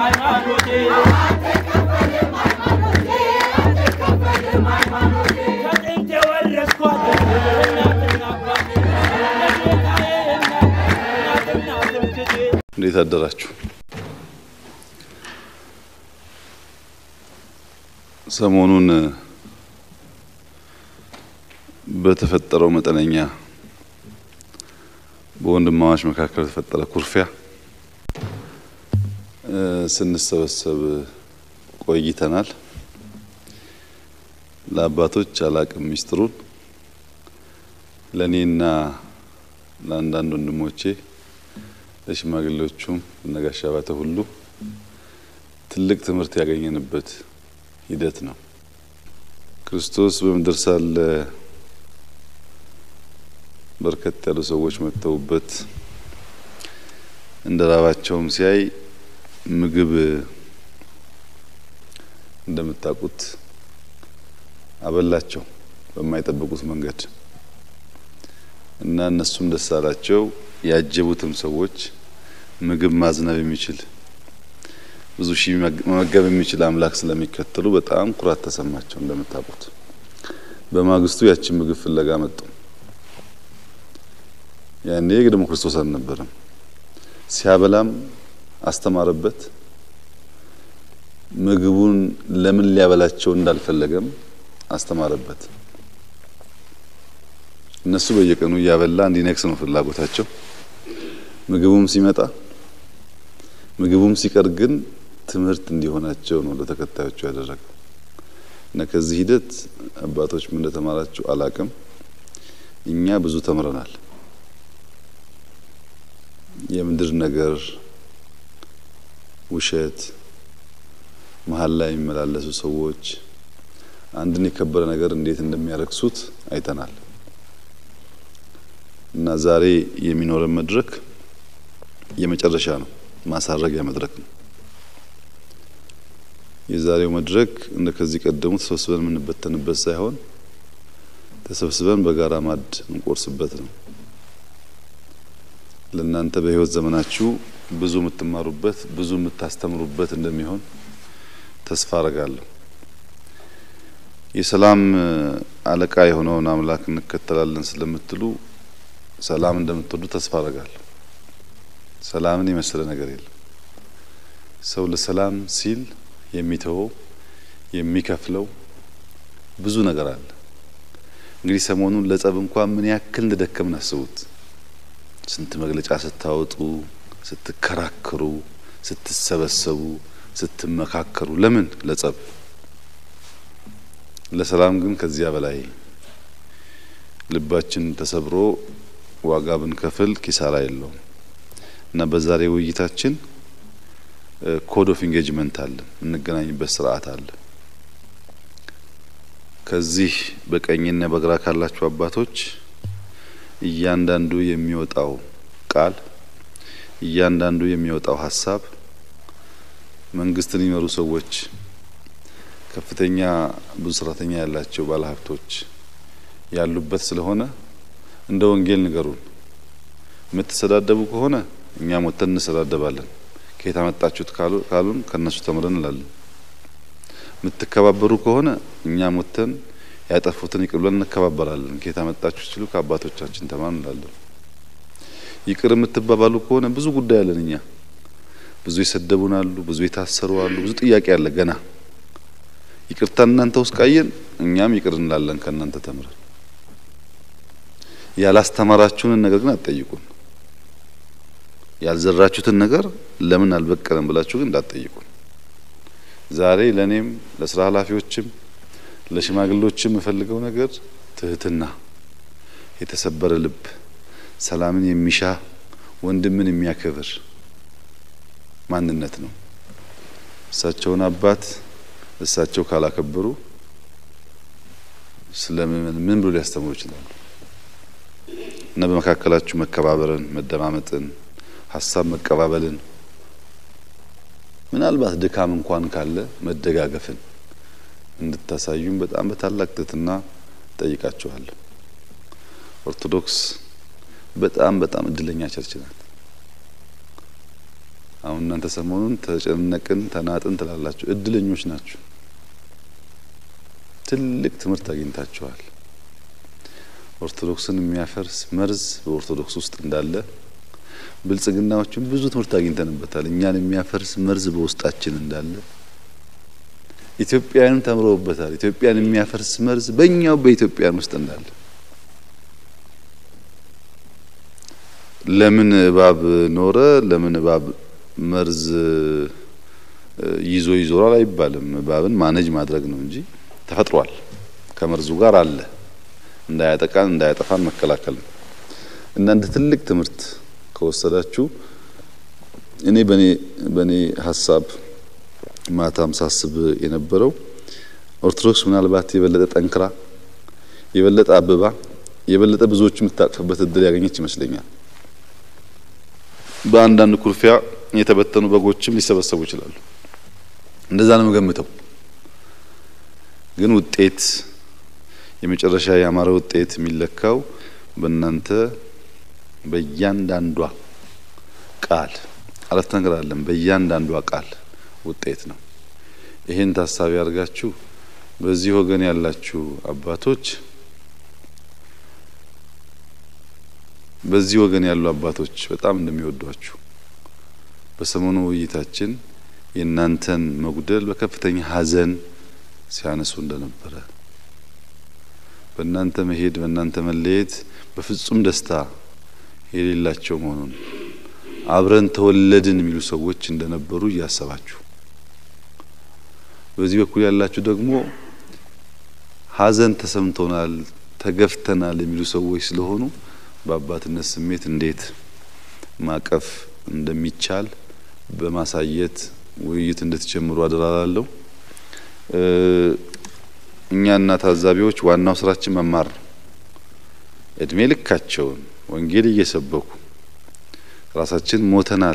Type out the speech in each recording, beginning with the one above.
ሃይማኖቴ ከጥንት የወረስኳት እናትና አባቴ ለጌታዬ እናትና ትምክቴ እንዴት አደራችሁ? ሰሞኑን በተፈጠረው መጠነኛ በወንድማማች መካከል የተፈጠረ ኩርፊያ ስንሰበሰብ ቆይተናል። ለአባቶች አላቅም ሚስጥሩን ለእኔና ለአንዳንድ ወንድሞቼ ለሽማግሌዎቹም ለነጋሽ አባተ ሁሉ ትልቅ ትምህርት ያገኘንበት ሂደት ነው። ክርስቶስ በምድር ሳለ በርከት ያሉ ሰዎች መጥተውበት እንደ ራባቸውም ሲያይ ምግብ እንደምታውቁት አበላቸው በማይጠብቁት መንገድ እና እነሱም ደስ አላቸው። ያጀቡትም ሰዎች ምግብ ማዝነብ የሚችል ብዙ ሺህ መመገብ የሚችል አምላክ ስለሚከተሉ በጣም ኩራት ተሰማቸው። እንደምታውቁት በማግስቱ ያችን ምግብ ፍለጋ መጡ። ያኔ ደግሞ ክርስቶስ አልነበረም። ሲያበላም አስተማረበት። ምግቡን ለምን ሊያበላቸው እንዳልፈለገም አስተማረበት። እነሱ በየቀኑ እያበላ እንዲነግስ ነው ፍላጎታቸው። ምግቡም ሲመጣ ምግቡም ሲቀር ግን ትምህርት እንዲሆናቸው ነው ለተከታዮቹ ያደረገው እና ከዚህ ሂደት አባቶች ምን እንደተማራችሁ አላቅም። እኛ ብዙ ተምረናል። የምድር ነገር፣ ውሸት፣ መሀል ላይ የሚመላለሱ ሰዎች አንድን የከበረ ነገር እንዴት እንደሚያረክሱት አይተናል እና ዛሬ የሚኖረን መድረክ የመጨረሻ ነው፣ ማሳረጊያ መድረክ ነው። የዛሬው መድረክ እንደ ከዚህ ቀደሙ ተሰብስበን የምንበተንበት ሳይሆን ተሰብስበን በጋራ ማዕድ እንቆርስበት ነው። ለእናንተ በሕይወት ዘመናችሁ ብዙ የምትማሩበት ብዙ የምታስተምሩበት እንደሚሆን ተስፋ አረጋለሁ። የሰላም አለቃ የሆነውን አምላክ እንከተላለን ስለምትሉ ሰላም እንደምትወዱ ተስፋ አረጋለሁ። ሰላምን የመሰለ ነገር የለም። ሰው ለሰላም ሲል የሚተወው የሚከፍለው ብዙ ነገር አለ። እንግዲህ ሰሞኑን ለጸብ እንኳን ምን ያክል እንደደከምን አስቡት። ስንት መግለጫ ስታወጡ፣ ስትከራከሩ፣ ስትሰበሰቡ፣ ስትመካከሩ ለምን ለጸብ? ለሰላም ግን ከዚያ በላይ ልባችን ተሰብሮ ዋጋ ብንከፍል ኪሳራ የለውም እና በዛሬ ውይይታችን ኮድ ኦፍ ኢንጌጅመንት አለ፣ የምንገናኝበት ስርዓት አለ። ከዚህ በቀኝና በግራ ካላችሁ አባቶች እያንዳንዱ የሚወጣው ቃል እያንዳንዱ የሚወጣው ሀሳብ መንግስትን የሚመሩ ሰዎች፣ ከፍተኛ ብዙ ሰራተኛ ያላቸው ባለሀብቶች ያሉበት ስለሆነ እንደ ወንጌል ንገሩን። የምትሰዳደቡ ከሆነ እኛም ወጥተን እንሰዳደባለን። ከየት አመጣችሁት ካሉን ከነሱ ተምረን እንላለን። የምትከባበሩ ከሆነ እኛም ወጥተን ያጠፉትን ይቅር ብለን እንከባበራለን። ከየት አመጣችሁ ሲሉ ከአባቶቻችን ተማር እንላለን። ይቅር የምትባባሉ ከሆነ ብዙ ጉዳይ አለን። እኛ ብዙ የሰደቡን አሉ፣ ብዙ የታሰሩ አሉ፣ ብዙ ጥያቄ አለ ገና። ይቅርታ እናንተ ውስጥ ቃየን እኛም ይቅር እንላለን ከእናንተ ተምረን። ያላስተማራችሁንን ነገር ግን አትጠይቁን። ያልዘራችሁትን ነገር ለምን አልበቀለም ብላችሁ ግን እንዳትጠይቁን። ዛሬ ለእኔም ለስራ ኃላፊዎችም ለሽማግሌዎችም የምፈልገው ነገር ትህትና፣ የተሰበረ ልብ፣ ሰላምን የሚሻ ወንድምን የሚያከብር ማንነት ነው። እሳቸውን አባት እሳቸው ካላከበሩ ስለምን ምን ብሎ ሊያስተምሩ ይችላሉ? እና በመካከላችሁ መከባበርን፣ መደማመጥን፣ ሀሳብ መቀባበልን ምናልባት ድካም እንኳን ካለ መደጋገፍን እንድታሳዩም በጣም በታላቅ ትህትና ጠይቃችኋለሁ። ኦርቶዶክስ በጣም በጣም እድለኛ ቸርች ናት። አሁን እናንተ ሰሞኑን ተጨነቅን ተናጥን ትላላችሁ። እድለኞች ናችሁ። ትልቅ ትምህርት አግኝታችኋል። ኦርቶዶክስን የሚያፈርስ መርዝ በኦርቶዶክስ ውስጥ እንዳለ ብልጽግናዎችን ብዙ ትምህርት አግኝተንበታል። እኛን የሚያፈርስ መርዝ በውስጣችን እንዳለ ኢትዮጵያውያንም ተምረውበታል። ኢትዮጵያን የሚያፈርስ መርዝ በእኛው በኢትዮጵያን ውስጥ እንዳለ ለምን እባብ ኖረ፣ ለምን እባብ መርዝ ይዞ ይዞራል አይባልም። እባብን ማነጅ ማድረግ ነው እንጂ ተፈጥሯል። ከመርዙ ጋር አለ። እንዳያጠቃን እንዳያጠፋን መከላከል ነው እና እንደ ትልቅ ትምህርት ከወሰዳችሁ እኔ በኔ በኔ ሀሳብ ማታም ሳስብ የነበረው ኦርቶዶክስ ምናልባት የበለጠ ጠንክራ የበለጠ አብባ የበለጠ ብዙዎቹ የምታቅፍበት እድል ያገኘች ይመስለኛል። በአንዳንድ ኩርፊያ የተበተኑ በጎችም ሊሰበሰቡ ይችላሉ። እንደዛ ነው የምገምተው። ግን ውጤት የመጨረሻ ያማረ ውጤት የሚለካው በእናንተ በእያንዳንዷ ቃል አረፍተ ነገር አለን። በእያንዳንዷ ቃል ውጤት ነው። ይህን ታሳቢ አድርጋችሁ በዚህ ወገን ያላችሁ አባቶች በዚህ ወገን ያሉ አባቶች በጣም እንደሚወዷችሁ በሰሞኑ ውይይታችን የእናንተን መጉደል በከፍተኛ ሐዘን ሲያነሱ እንደነበረ በእናንተ መሄድ በእናንተ መለየት በፍጹም ደስታ የሌላቸው መሆኑን አብረን ተወለድን የሚሉ ሰዎች እንደነበሩ እያሰባችሁ በዚህ በኩል ያላችሁ ደግሞ ሐዘን ተሰምቶናል፣ ተገፍተናል የሚሉ ሰዎች ስለሆኑ በአባትነት ስሜት እንዴት ማቀፍ እንደሚቻል በማሳየት ውይይት እንድትጀምሩ አደራላለሁ። እኛና ታዛቢዎች ዋናው ስራችን መማር ነው። እድሜ ልካቸውን ወንጌል እየሰበኩ ራሳችን ሞተናል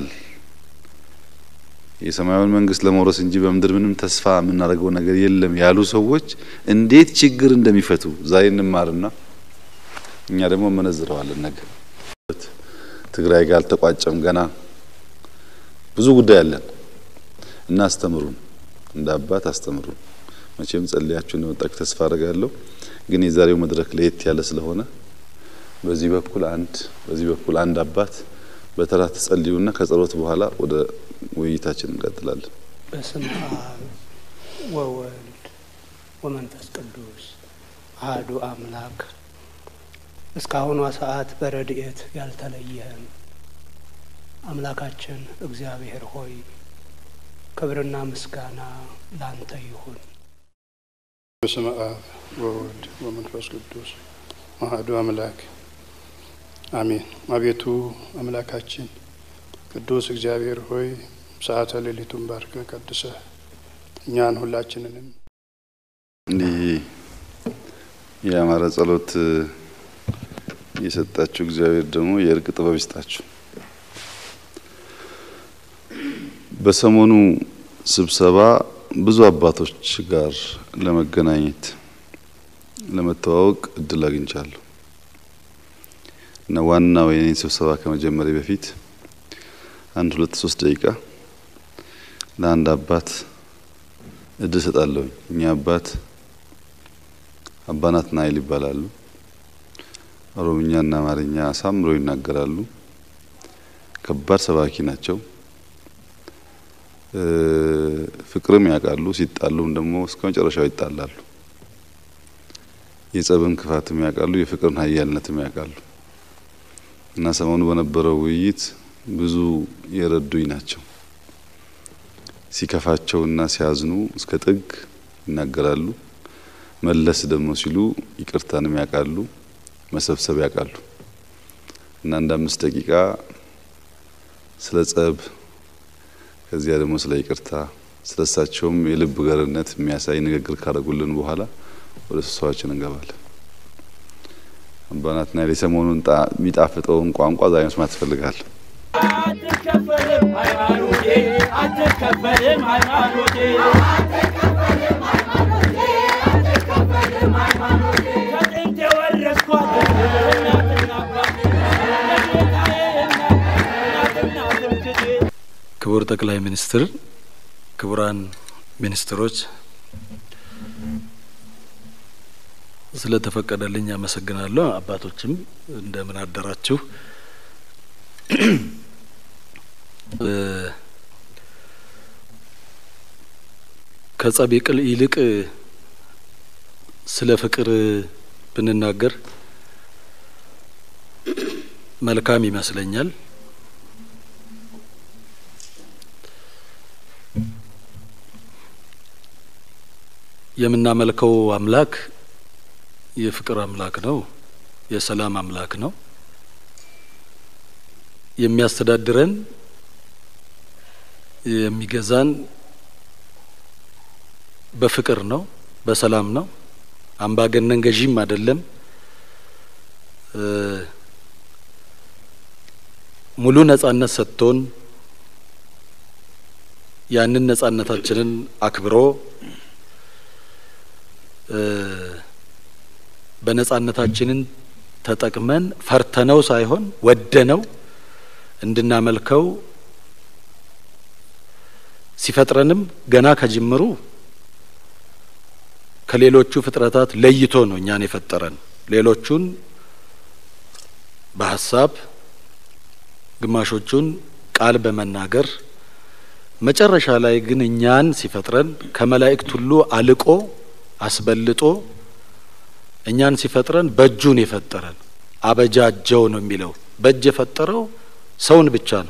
የሰማያዊን መንግስት ለመውረስ እንጂ በምድር ምንም ተስፋ የምናደርገው ነገር የለም ያሉ ሰዎች እንዴት ችግር እንደሚፈቱ ዛሬ እንማርና እኛ ደግሞ መነዝረዋለን። ነገ ትግራይ ጋር አልተቋጨም፣ ገና ብዙ ጉዳይ አለን እና አስተምሩን፣ እንደ አባት አስተምሩን። መቼም ጸልያችሁ እንደመጣችሁ ተስፋ አድርጋለሁ። ግን የዛሬው መድረክ ለየት ያለ ስለሆነ በዚህ በኩል አንድ በዚህ በኩል አንድ አባት በተራ ትጸልዩና ከጸሎት በኋላ ወደ ውይይታችን እንቀጥላለን። በስመ አብ ወወልድ ወመንፈስ ቅዱስ አህዱ አምላክ እስካሁኗ ሰዓት በረድኤት ያልተለየህን አምላካችን እግዚአብሔር ሆይ ክብርና ምስጋና ላንተ ይሁን። በስመ አብ ወወልድ ወመንፈስ ቅዱስ አሐዱ አምላክ አሜን። አቤቱ አምላካችን ቅዱስ እግዚአብሔር ሆይ ሰዓተ ሌሊቱን ባርከ ቀድሰ እኛን ሁላችንንም እንዲህ የአማረ ጸሎት የሰጣችሁ እግዚአብሔር ደግሞ የእርቅ ጥበብ ይስጣችሁ። በሰሞኑ ስብሰባ ብዙ አባቶች ጋር ለመገናኘት ለመተዋወቅ እድል አግኝቻለሁ እና ዋናው የኔን ስብሰባ ከመጀመሪያ በፊት አንድ ሁለት ሶስት ደቂቃ ለአንድ አባት እድል ሰጣለሁኝ። እኛ አባት አባ ናትናኤል ይባላሉ። ኦሮምኛና አማርኛ አሳምረው ይናገራሉ። ከባድ ሰባኪ ናቸው። ፍቅርም ያውቃሉ። ሲጣሉም ደግሞ እስከ መጨረሻው ይጣላሉ። የጸብን ክፋትም ያውቃሉ። የፍቅርን ኃያልነትም ያውቃሉ እና ሰሞኑ በነበረው ውይይት ብዙ የረዱኝ ናቸው። ሲከፋቸውና ሲያዝኑ እስከ ጥግ ይናገራሉ። መለስ ደግሞ ሲሉ ይቅርታንም ያውቃሉ፣ መሰብሰብ ያውቃሉ እና አንድ አምስት ደቂቃ ስለ ጸብ ከዚያ ደግሞ ስለ ይቅርታ ስለ እሳቸውም የልብ ገርነት የሚያሳይ ንግግር ካደረጉልን በኋላ ወደ ስብሰባችን እንገባለን። አባ ናትናኤል የሰሞኑን የሚጣፍጠውን ቋንቋ ዛሬ መስማት ትፈልጋለሁ። አትከፈልም ሃይማኖቴ አትከፈልም ሃይማኖቴ ከጥንት የወረስኳት እናትና አባቴ ለጌታዬ እናት እናትና ትምክቴ ክቡር ጠቅላይ ሚኒስትር፣ ክቡራን ሚኒስትሮች ስለተፈቀደልኝ አመሰግናለሁ። አባቶችም እንደምን አደራችሁ። ከጸብ ይልቅ ስለ ፍቅር ብንናገር መልካም ይመስለኛል። የምናመልከው አምላክ የፍቅር አምላክ ነው። የሰላም አምላክ ነው። የሚያስተዳድረን የሚገዛን በፍቅር ነው፣ በሰላም ነው። አምባገነን ገዢም አይደለም። ሙሉ ነጻነት ሰጥቶን ያንን ነጻነታችንን አክብሮ በነጻነታችንን ተጠቅመን ፈርተነው ሳይሆን ወደነው እንድናመልከው ሲፈጥረንም ገና ከጅምሩ ከሌሎቹ ፍጥረታት ለይቶ ነው እኛን የፈጠረን። ሌሎቹን በሀሳብ ግማሾቹን ቃል በመናገር መጨረሻ ላይ ግን እኛን ሲፈጥረን ከመላእክት ሁሉ አልቆ አስበልጦ እኛን ሲፈጥረን በእጁን የፈጠረን አበጃጀው ነው የሚለው። በእጅ የፈጠረው ሰውን ብቻ ነው።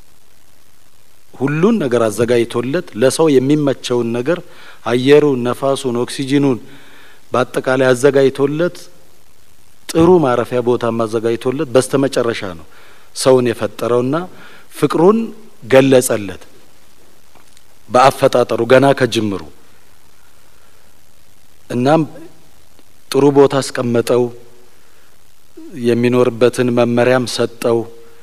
ሁሉን ነገር አዘጋጅቶለት ለሰው የሚመቸውን ነገር አየሩን፣ ነፋሱን፣ ኦክሲጂኑን በአጠቃላይ አዘጋጅቶለት ጥሩ ማረፊያ ቦታም አዘጋጅቶለት በስተመጨረሻ ነው ሰውን የፈጠረውና ፍቅሩን ገለጸለት በአፈጣጠሩ ገና ከጅምሩ እናም ጥሩ ቦታ አስቀመጠው። የሚኖርበትን መመሪያም ሰጠው።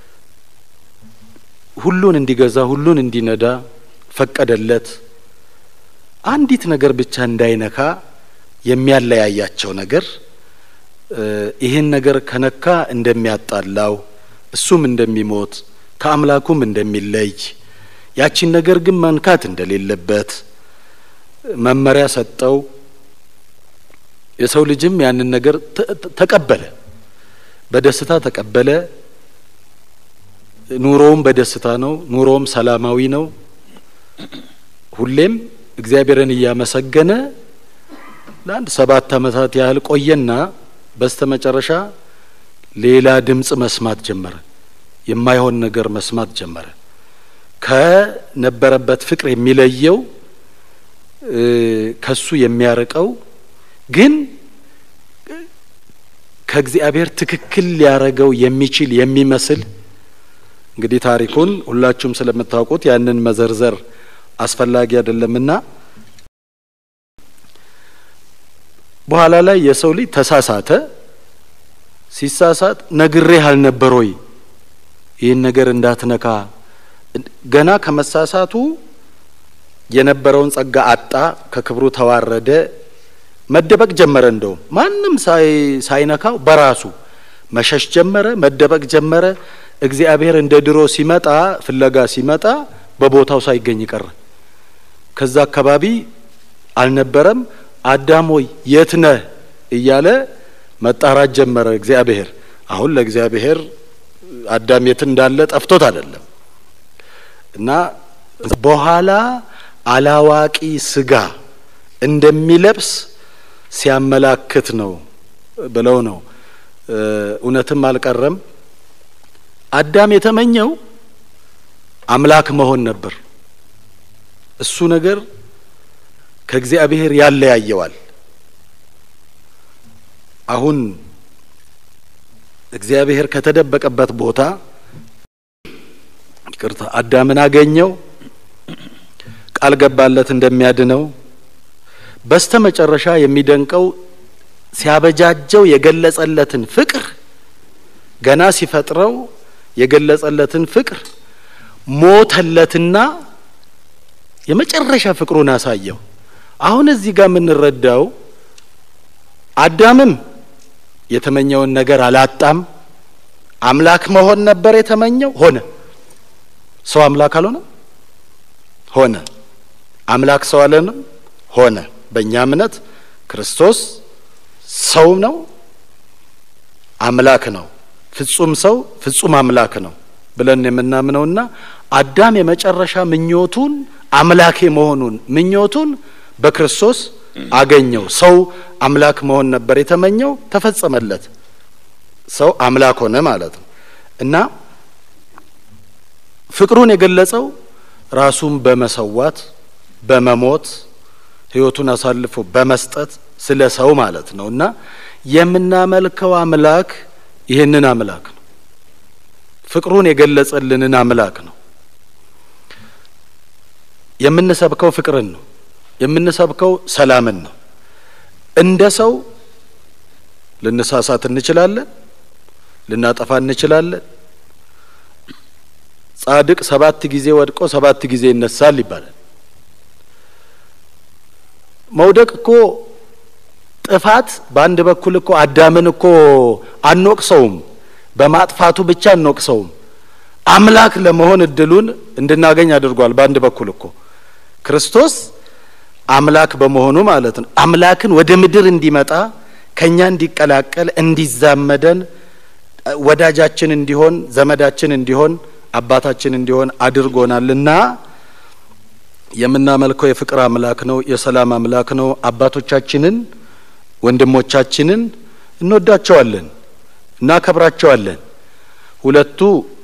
ሁሉን እንዲገዛ ሁሉን እንዲነዳ ፈቀደለት። አንዲት ነገር ብቻ እንዳይነካ የሚያለያያቸው ነገር ይህን ነገር ከነካ እንደሚያጣላው እሱም እንደሚሞት ከአምላኩም እንደሚለይ ያቺን ነገር ግን መንካት እንደሌለበት መመሪያ ሰጠው። የሰው ልጅም ያንን ነገር ተቀበለ፣ በደስታ ተቀበለ። ኑሮውም በደስታ ነው። ኑሮውም ሰላማዊ ነው። ሁሌም እግዚአብሔርን እያመሰገነ ለአንድ ሰባት ዓመታት ያህል ቆየና በስተ መጨረሻ ሌላ ድምፅ መስማት ጀመረ። የማይሆን ነገር መስማት ጀመረ። ከነበረበት ፍቅር የሚለየው ከሱ የሚያርቀው ግን ከእግዚአብሔር ትክክል ሊያረገው የሚችል የሚመስል እንግዲህ ታሪኩን ሁላችሁም ስለምታውቁት ያንን መዘርዘር አስፈላጊ አይደለምና በኋላ ላይ የሰው ልጅ ተሳሳተ። ሲሳሳት ነግሬህ አልነበር ወይ ይህን ነገር እንዳትነካ? ገና ከመሳሳቱ የነበረውን ጸጋ አጣ፣ ከክብሩ ተዋረደ፣ መደበቅ ጀመረ። እንደውም ማንም ሳይነካው በራሱ መሸሽ ጀመረ፣ መደበቅ ጀመረ። እግዚአብሔር እንደ ድሮ ሲመጣ ፍለጋ ሲመጣ በቦታው ሳይገኝ ቀረ። ከዛ አካባቢ አልነበረም። አዳም ሆይ የት ነህ እያለ መጣራት ጀመረ እግዚአብሔር። አሁን ለእግዚአብሔር አዳም የት እንዳለ ጠፍቶት አይደለም እና በኋላ አላዋቂ ስጋ እንደሚለብስ ሲያመላክት ነው ብለው ነው። እውነትም አልቀረም። አዳም የተመኘው አምላክ መሆን ነበር። እሱ ነገር ከእግዚአብሔር ያለያየዋል። አሁን እግዚአብሔር ከተደበቀበት ቦታ ይቅርታ አዳምን አገኘው፣ ቃል ገባለት እንደሚያድነው። በስተ መጨረሻ የሚደንቀው ሲያበጃጀው የገለጸለትን ፍቅር ገና ሲፈጥረው የገለጸለትን ፍቅር ሞተለትና የመጨረሻ ፍቅሩን አሳየው። አሁን እዚህ ጋር የምንረዳው አዳምም የተመኘውን ነገር አላጣም። አምላክ መሆን ነበር የተመኘው፣ ሆነ። ሰው አምላክ አልሆነም። ሆነ። አምላክ ሰው አለንም ሆነ። በእኛ እምነት ክርስቶስ ሰው ነው፣ አምላክ ነው። ፍጹም ሰው ፍጹም አምላክ ነው ብለን የምናምነውና አዳም የመጨረሻ ምኞቱን አምላኬ መሆኑን ምኞቱን በክርስቶስ አገኘው። ሰው አምላክ መሆን ነበር የተመኘው፣ ተፈጸመለት። ሰው አምላክ ሆነ ማለት ነው እና ፍቅሩን የገለጸው ራሱን በመሰዋት በመሞት ሕይወቱን አሳልፎ በመስጠት ስለ ሰው ማለት ነው እና የምናመልከው አምላክ ይህንን አምላክ ነው። ፍቅሩን የገለጸልንን አምላክ ነው። የምንሰብከው ፍቅርን ነው። የምንሰብከው ሰላምን ነው። እንደ ሰው ልንሳሳት እንችላለን፣ ልናጠፋ እንችላለን። ጻድቅ ሰባት ጊዜ ወድቆ ሰባት ጊዜ ይነሳል ይባላል። መውደቅ እኮ ጥፋት በአንድ በኩል እኮ አዳምን እኮ አንወቅሰውም፣ በማጥፋቱ ብቻ አንወቅሰውም። አምላክ ለመሆን እድሉን እንድናገኝ አድርጓል። በአንድ በኩል እኮ ክርስቶስ አምላክ በመሆኑ ማለት ነው አምላክን ወደ ምድር እንዲመጣ ከኛ እንዲቀላቀል እንዲዛመደን ወዳጃችን እንዲሆን ዘመዳችን እንዲሆን አባታችን እንዲሆን አድርጎናልና የምናመልከው የፍቅር አምላክ ነው፣ የሰላም አምላክ ነው። አባቶቻችንን ወንድሞቻችንን እንወዳቸዋለን፣ እናከብራቸዋለን። ሁለቱ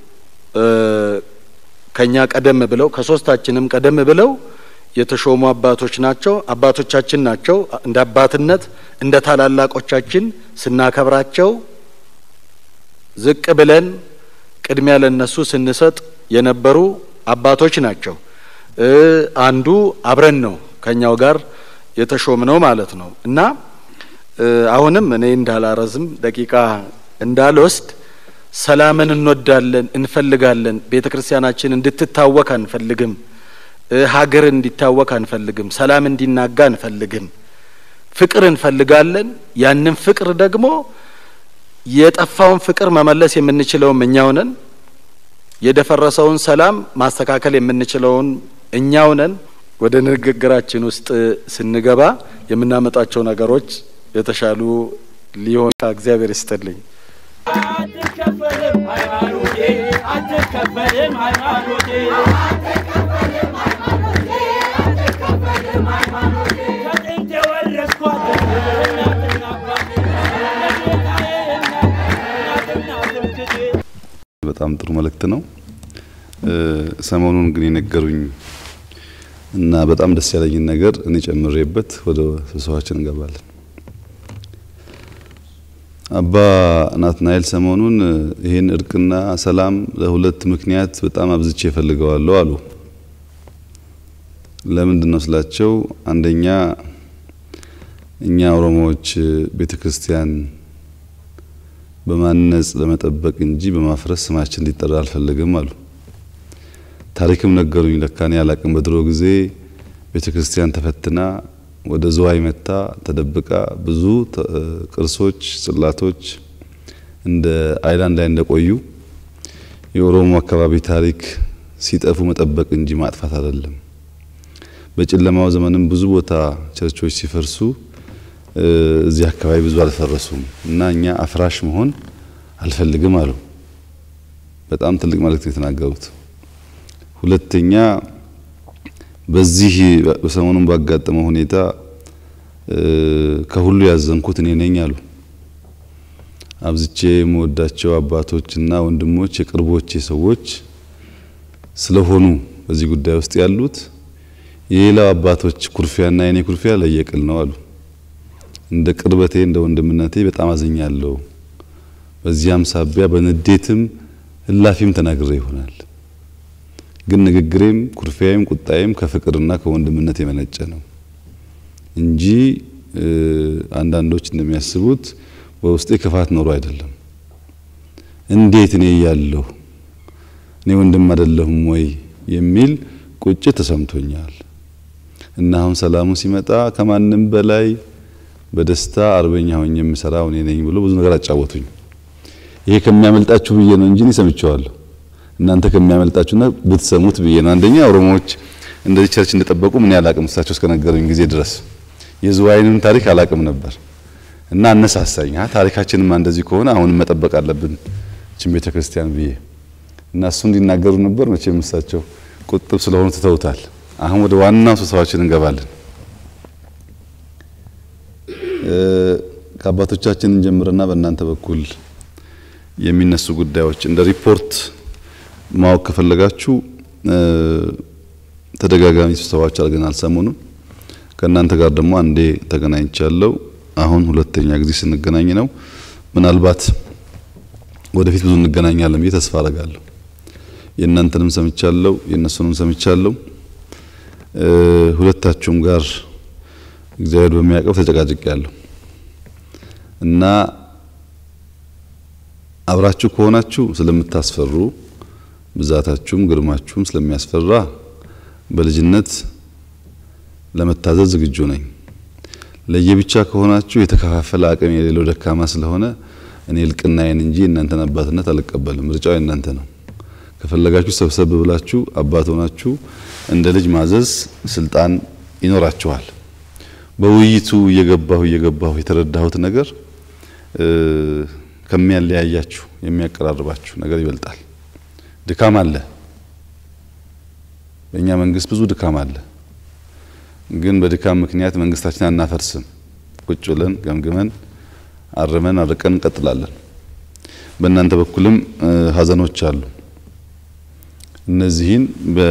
ከኛ ቀደም ብለው ከሶስታችንም ቀደም ብለው የተሾሙ አባቶች ናቸው። አባቶቻችን ናቸው። እንደ አባትነት እንደ ታላላቆቻችን ስናከብራቸው ዝቅ ብለን ቅድሚያ ለነሱ ስንሰጥ የነበሩ አባቶች ናቸው። አንዱ አብረን ነው ከኛው ጋር የተሾምነው ማለት ነው እና አሁንም እኔ እንዳላረዝም ደቂቃ እንዳልወስድ ሰላምን እንወዳለን፣ እንፈልጋለን። ቤተ ክርስቲያናችን እንድትታወክ አንፈልግም። ሀገር እንዲታወክ አንፈልግም። ሰላም እንዲናጋ አንፈልግም። ፍቅር እንፈልጋለን። ያንን ፍቅር ደግሞ የጠፋውን ፍቅር መመለስ የምንችለውም እኛው ነን። የደፈረሰውን ሰላም ማስተካከል የምንችለውን እኛው ነን። ወደ ንግግራችን ውስጥ ስንገባ የምናመጣቸው ነገሮች የተሻሉ ሊሆን እግዚአብሔር ይስጥልኝ። አትከፈልም ሃይማኖቴ አትከፈልም ሃይማኖቴ ከጥንት የወረስኳት እናትና አባቴ ለጌታዬ እናትና ትምክቴ በጣም ጥሩ መልእክት ነው። ሰሞኑን ግን የነገሩኝ እና በጣም ደስ ያለኝን ነገር እኔ ጨምሬበት ወደ ስብሰባችን እንገባለን። አባ ናትናኤል ሰሞኑን ይህን እርቅና ሰላም ለሁለት ምክንያት በጣም አብዝቼ እፈልገዋለሁ አሉ። ለምንድን ነው ስላቸው፣ አንደኛ እኛ ኦሮሞዎች ቤተ ክርስቲያን በማነጽ በመጠበቅ እንጂ በማፍረስ ስማችን እንዲጠራ አልፈልግም አሉ። ታሪክም ነገሩኝ። ለካኔ አላቅም። በድሮ ጊዜ ቤተ ክርስቲያን ተፈትና ወደ ዝዋይ መታ ተደብቃ ብዙ ቅርሶች፣ ጽላቶች እንደ አይላንድ ላይ እንደቆዩ የኦሮሞ አካባቢ ታሪክ ሲጠፉ መጠበቅ እንጂ ማጥፋት አይደለም። በጨለማው ዘመንም ብዙ ቦታ ቸርቾች ሲፈርሱ እዚህ አካባቢ ብዙ አልፈረሱም እና እኛ አፍራሽ መሆን አልፈልግም አሉ። በጣም ትልቅ መልእክት የተናገሩት። ሁለተኛ በዚህ በሰሞኑን ባጋጠመው ሁኔታ ከሁሉ ያዘንኩት እኔ ነኝ አሉ። አብዝቼ የምወዳቸው አባቶችና ወንድሞች የቅርቦቼ ሰዎች ስለሆኑ በዚህ ጉዳይ ውስጥ ያሉት የሌላው አባቶች ኩርፊያና የኔ ኩርፊያ ለየቅል ነው አሉ። እንደ ቅርበቴ እንደ ወንድምነቴ በጣም አዝኛለሁ። በዚያም ሳቢያ በንዴትም እላፊም ተናግሬ ይሆናል ግን ንግግሬም ኩርፊያዬም ቁጣዬም ከፍቅርና ከወንድምነት የመነጨ ነው እንጂ አንዳንዶች እንደሚያስቡት በውስጤ ክፋት ኖሮ አይደለም። እንዴት እኔ እያለሁ እኔ ወንድም አይደለሁም ወይ የሚል ቁጭት ተሰምቶኛል። እና አሁን ሰላሙ ሲመጣ ከማንም በላይ በደስታ አርበኛ ሆኜ የምሰራው እኔ ነኝ ብሎ ብዙ ነገር አጫወቱኝ። ይሄ ከሚያመልጣችሁ ብዬ ነው እንጂ እኔ ሰምቼዋለሁ። እናንተ ከሚያመልጣችሁና ብትሰሙት ብዬ ነው። አንደኛ ኦሮሞዎች እንደዚህ ቸርች እንደጠበቁ ምን ያላቅም እሳቸው እስከነገሩኝ ጊዜ ድረስ የዝዋይንም ታሪክ አላቅም ነበር እና አነሳሳኝ። አ ታሪካችንማ እንደዚህ ከሆነ አሁንም መጠበቅ አለብን ችን ቤተ ክርስቲያን ብዬ እና እሱ እንዲናገሩ ነበር። መቼም እሳቸው ቁጥብ ስለሆኑ ትተውታል። አሁን ወደ ዋናው ስብሰባችን እንገባለን። ከአባቶቻችን እንጀምርና በእናንተ በኩል የሚነሱ ጉዳዮች እንደ ሪፖርት ማወቅ ከፈለጋችሁ ተደጋጋሚ ስብሰባዎች አድርገናል። ሰሞኑን ከእናንተ ጋር ደግሞ አንዴ ተገናኝቻለሁ። አሁን ሁለተኛ ጊዜ ስንገናኝ ነው። ምናልባት ወደፊት ብዙ እንገናኛለን ብዬ ተስፋ አደርጋለሁ። የእናንተንም ሰምቻለሁ፣ የእነሱንም ሰምቻለሁ። ሁለታችሁም ጋር እግዚአብሔር በሚያውቀው ተጨቃጭቄያለሁ እና አብራችሁ ከሆናችሁ ስለምታስፈሩ ብዛታችሁም ግርማችሁም ስለሚያስፈራ በልጅነት ለመታዘዝ ዝግጁ ነኝ። ለየብቻ ከሆናችሁ የተከፋፈለ አቅም የሌለው ደካማ ስለሆነ እኔ እልቅናዬን እንጂ የእናንተን አባትነት አልቀበልም። ምርጫው የእናንተ ነው። ከፈለጋችሁ ሰብሰብ ብላችሁ አባት ሆናችሁ እንደ ልጅ ማዘዝ ስልጣን ይኖራችኋል። በውይይቱ እየገባሁ እየገባሁ የተረዳሁት ነገር ከሚያለያያችሁ የሚያቀራርባችሁ ነገር ይበልጣል። ድካም አለ። በእኛ መንግስት ብዙ ድካም አለ። ግን በድካም ምክንያት መንግስታችን አናፈርስም። ቁጭ ብለን ገምግመን አርመን አርቀን እንቀጥላለን። በእናንተ በኩልም ሀዘኖች አሉ። እነዚህን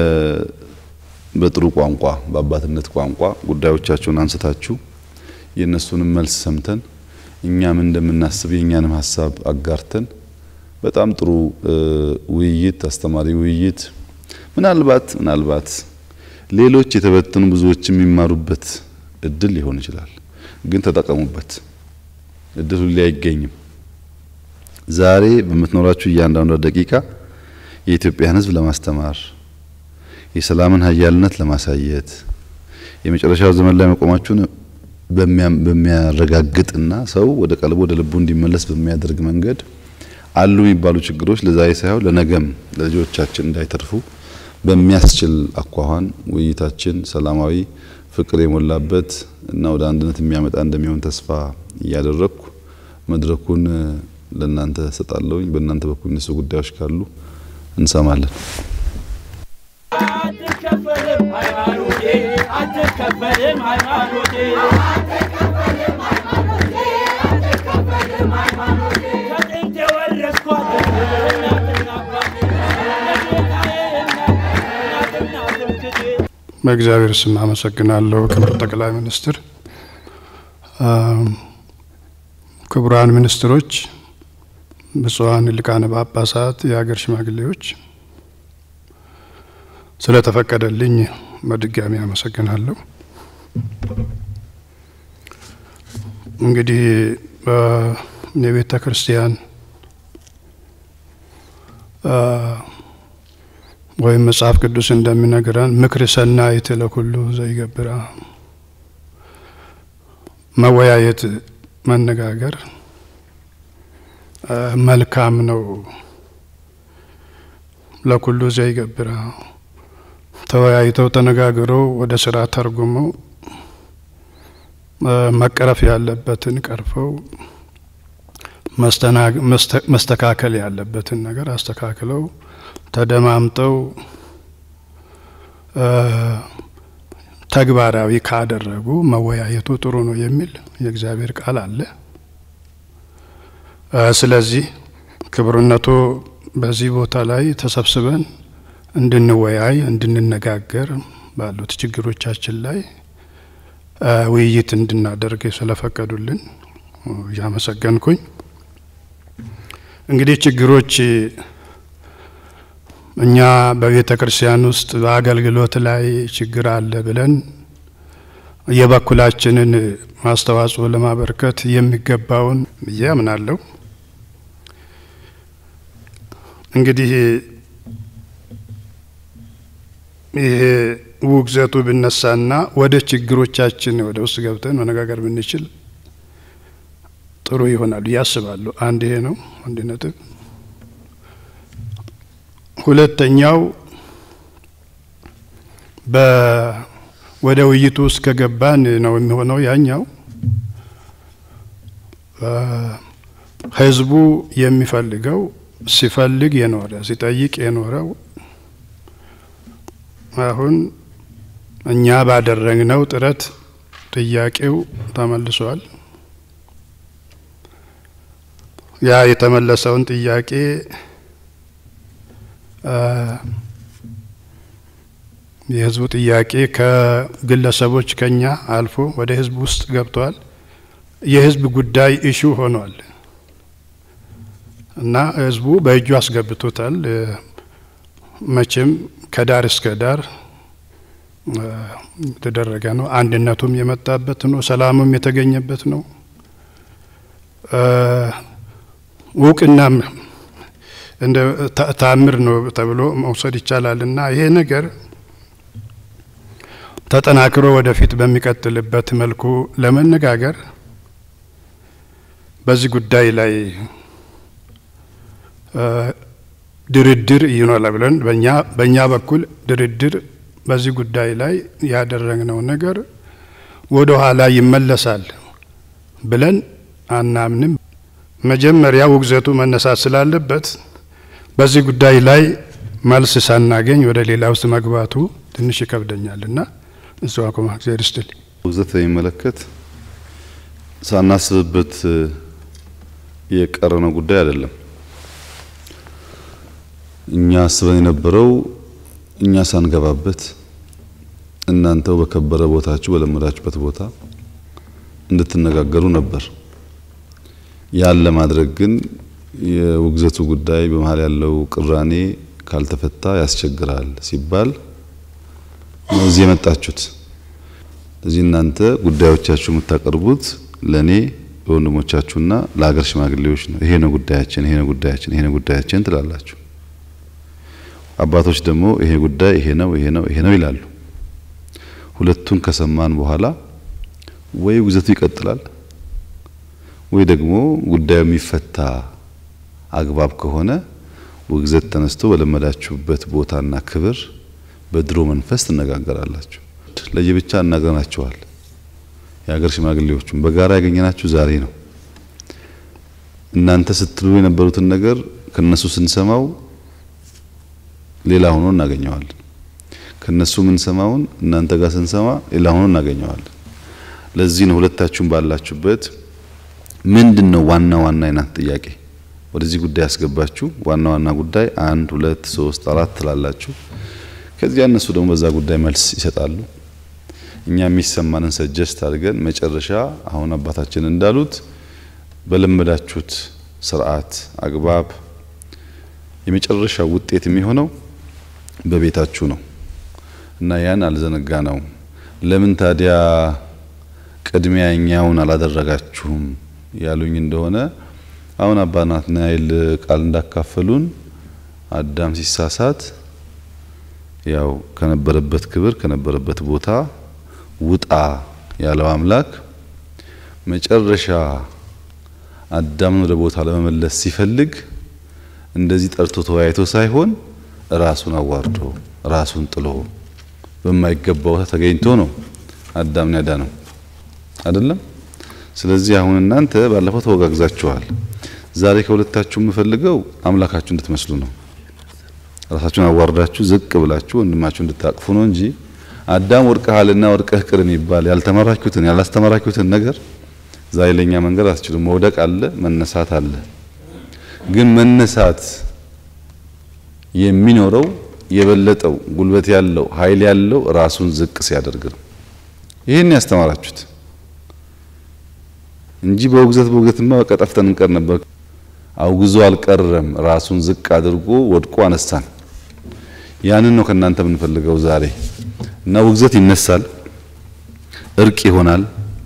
በጥሩ ቋንቋ በአባትነት ቋንቋ ጉዳዮቻቸውን አንስታችሁ የእነሱንም መልስ ሰምተን እኛም እንደምናስብ የእኛንም ሀሳብ አጋርተን በጣም ጥሩ ውይይት፣ አስተማሪ ውይይት ምናልባት ምናልባት ሌሎች የተበተኑ ብዙዎች የሚማሩበት እድል ሊሆን ይችላል። ግን ተጠቀሙበት። እድሉ ላይ አይገኝም። ዛሬ በምትኖራችሁ እያንዳንዷ ደቂቃ የኢትዮጵያን ሕዝብ ለማስተማር የሰላምን ሀያልነት ለማሳየት የመጨረሻው ዘመን ላይ መቆማችሁን በሚያረጋግጥና ሰው ወደ ቀልቡ ወደ ልቡ እንዲመለስ በሚያደርግ መንገድ አሉ የሚባሉ ችግሮች ለዛሬ ሳይሆን ለነገም ለልጆቻችን እንዳይተርፉ በሚያስችል አኳኋን ውይይታችን ሰላማዊ፣ ፍቅር የሞላበት እና ወደ አንድነት የሚያመጣ እንደሚሆን ተስፋ እያደረግኩ መድረኩን ለእናንተ ሰጣለሁኝ። በእናንተ በኩል እነሱ ጉዳዮች ካሉ እንሰማለን። አትከፈልም ሃይማኖቴ አትከፈልም ሃይማኖቴ ከጥንት የወረስኳት እናትና አባቴ ለጌታዬ እናትና ትምክቴ በእግዚአብሔር ስም አመሰግናለሁ። ክቡር ጠቅላይ ሚኒስትር፣ ክቡራን ሚኒስትሮች፣ ብፁዓን ሊቃነ ጳጳሳት፣ የሀገር ሽማግሌዎች ስለተፈቀደልኝ በድጋሚ አመሰግናለሁ። እንግዲህ የቤተ ክርስቲያን ወይም መጽሐፍ ቅዱስ እንደሚነግረን ምክር ሰናይት ለኩሉ ዘይገብራ፣ መወያየት መነጋገር መልካም ነው። ለኩሉ ዘይገብራ ተወያይተው ተነጋግረው ወደ ስራ ተርጉመው መቀረፍ ያለበትን ቀርፈው መስተካከል ያለበትን ነገር አስተካክለው ተደማምጠው ተግባራዊ ካደረጉ መወያየቱ ጥሩ ነው የሚል የእግዚአብሔር ቃል አለ። ስለዚህ ክቡርነቱ በዚህ ቦታ ላይ ተሰብስበን እንድንወያይ እንድንነጋገር ባሉት ችግሮቻችን ላይ ውይይት እንድናደርግ ስለፈቀዱልን እያመሰገንኩኝ እንግዲህ ችግሮች እኛ በቤተ ክርስቲያን ውስጥ በአገልግሎት ላይ ችግር አለ ብለን የበኩላችንን አስተዋጽኦ ለማበርከት የሚገባውን ብዬ አምናለሁ። እንግዲህ ይሄ ውግዘቱ ብነሳና ወደ ችግሮቻችን ወደ ውስጥ ገብተን መነጋገር ብንችል ጥሩ ይሆናል ብዬ አስባለሁ። አንድ ይሄ ነው፣ አንድ ነጥብ። ሁለተኛው ወደ ውይይቱ ውስጥ ከገባን ነው የሚሆነው ያኛው ህዝቡ የሚፈልገው ሲፈልግ የኖረ ሲጠይቅ የኖረው አሁን እኛ ባደረግነው ጥረት ጥያቄው ተመልሷል። ያ የተመለሰውን ጥያቄ የህዝቡ ጥያቄ ከግለሰቦች ከኛ አልፎ ወደ ህዝብ ውስጥ ገብቷል። የህዝብ ጉዳይ ኢሹ ሆኗል እና ህዝቡ በእጁ አስገብቶታል። መቼም ከዳር እስከ ዳር የተደረገ ነው። አንድነቱም የመጣበት ነው። ሰላሙም የተገኘበት ነው። እውቅናም እንደ ተአምር ነው ተብሎ መውሰድ ይቻላል እና ይሄ ነገር ተጠናክሮ ወደፊት በሚቀጥልበት መልኩ ለመነጋገር በዚህ ጉዳይ ላይ ድርድር ይኖራል ብለን በእኛ በእኛ በኩል ድርድር በዚህ ጉዳይ ላይ ያደረግነው ነገር ወደ ኋላ ይመለሳል ብለን አናምንም። መጀመሪያ ውግዘቱ መነሳት ስላለበት በዚህ ጉዳይ ላይ መልስ ሳናገኝ ወደ ሌላ ውስጥ መግባቱ ትንሽ ይከብደኛል እና እሱ አቁማ እግዚአብሔር ይስጥልኝ። ውግዘት በሚመለከት ሳናስብበት የቀረነው ጉዳይ አይደለም። እኛ አስበን የነበረው እኛ ሳንገባበት እናንተው በከበረ ቦታችሁ በለመዳችሁበት ቦታ እንድትነጋገሩ ነበር። ያን ለማድረግ ግን የውግዘቱ ጉዳይ በመሀል ያለው ቅራኔ ካልተፈታ ያስቸግራል ሲባል ነው እዚህ የመጣችሁት። እዚህ እናንተ ጉዳዮቻችሁ የምታቀርቡት ለኔ ለወንድሞቻችሁና ለሀገር ሽማግሌዎች ነው። ይሄ ነው ጉዳያችን፣ ይሄ ነው ጉዳያችን፣ ይሄ ነው ጉዳያችን ትላላችሁ። አባቶች ደግሞ ይሄ ጉዳይ ይሄ ነው ይሄ ነው ይሄ ነው ይላሉ። ሁለቱን ከሰማን በኋላ ወይ ውግዘቱ ይቀጥላል ወይ ደግሞ ጉዳዩ የሚፈታ አግባብ ከሆነ ውግዘት ተነስቶ በለመዳችሁበት ቦታና ክብር በድሮ መንፈስ ትነጋገራላችሁ። ለየብቻ እናገናቸዋል። የሀገር ሽማግሌዎቹም በጋራ ያገኘናችሁ ዛሬ ነው። እናንተ ስትሉ የነበሩትን ነገር ከነሱ ስንሰማው ሌላ ሆኖ እናገኘዋለን። ከነሱ የምንሰማውን እናንተ ጋር ስንሰማ ሌላ ሆኖ እናገኘዋለን። ለዚህ ነው ሁለታችሁም ባላችሁበት ምንድን ነው ዋና ዋና የናት ጥያቄ ወደዚህ ጉዳይ ያስገባችሁ ዋና ዋና ጉዳይ አንድ ሁለት ሶስት አራት ትላላችሁ። ከዚያ እነሱ ደግሞ በዛ ጉዳይ መልስ ይሰጣሉ። እኛ የሚሰማንን ሰጀስት አድርገን መጨረሻ አሁን አባታችን እንዳሉት በለመዳችሁት ስርዓት አግባብ የመጨረሻው ውጤት የሚሆነው በቤታችሁ ነው እና ያን አልዘነጋ ነው። ለምን ታዲያ ቅድሚያ እኛውን አላደረጋችሁም ያሉኝ እንደሆነ አሁን አባ ናትናኤል ቃል እንዳካፈሉን አዳም ሲሳሳት ያው ከነበረበት ክብር ከነበረበት ቦታ ውጣ ያለው አምላክ መጨረሻ አዳምን ወደ ቦታ ለመመለስ ሲፈልግ እንደዚህ ጠርቶ ተወያይቶ ሳይሆን ራሱን አዋርዶ ራሱን ጥሎ በማይገባው ተገኝቶ ነው አዳምን ያዳነው አይደለም። ስለዚህ አሁን እናንተ ባለፈው ተወጋግዛችኋል። ዛሬ ከሁለታችሁ የምፈልገው አምላካችሁ እንድትመስሉ ነው። ራሳችሁን አዋርዳችሁ ዝቅ ብላችሁ ወንድማችሁ እንድታቅፉ ነው እንጂ አዳም ወድቀሃልና ወድቀህ ቅር የሚባል ያልተመራችሁትን ያላስተማራችሁትን ነገር ዛሬ ለኛ መንገድ አትችሉም። መውደቅ አለ፣ መነሳት አለ። ግን መነሳት የሚኖረው የበለጠው ጉልበት ያለው ኃይል ያለው ራሱን ዝቅ ሲያደርግ ነው። ይህን ያስተማራችሁት እንጂ በውግዘት በውግዘትማ በቃ ጠፍተን እንቀር ነበር። አውግዞ አልቀረም። ራሱን ዝቅ አድርጎ ወድቆ አነሳን። ያንን ነው ከእናንተ የምንፈልገው ዛሬ እና ውግዘት ይነሳል፣ እርቅ ይሆናል።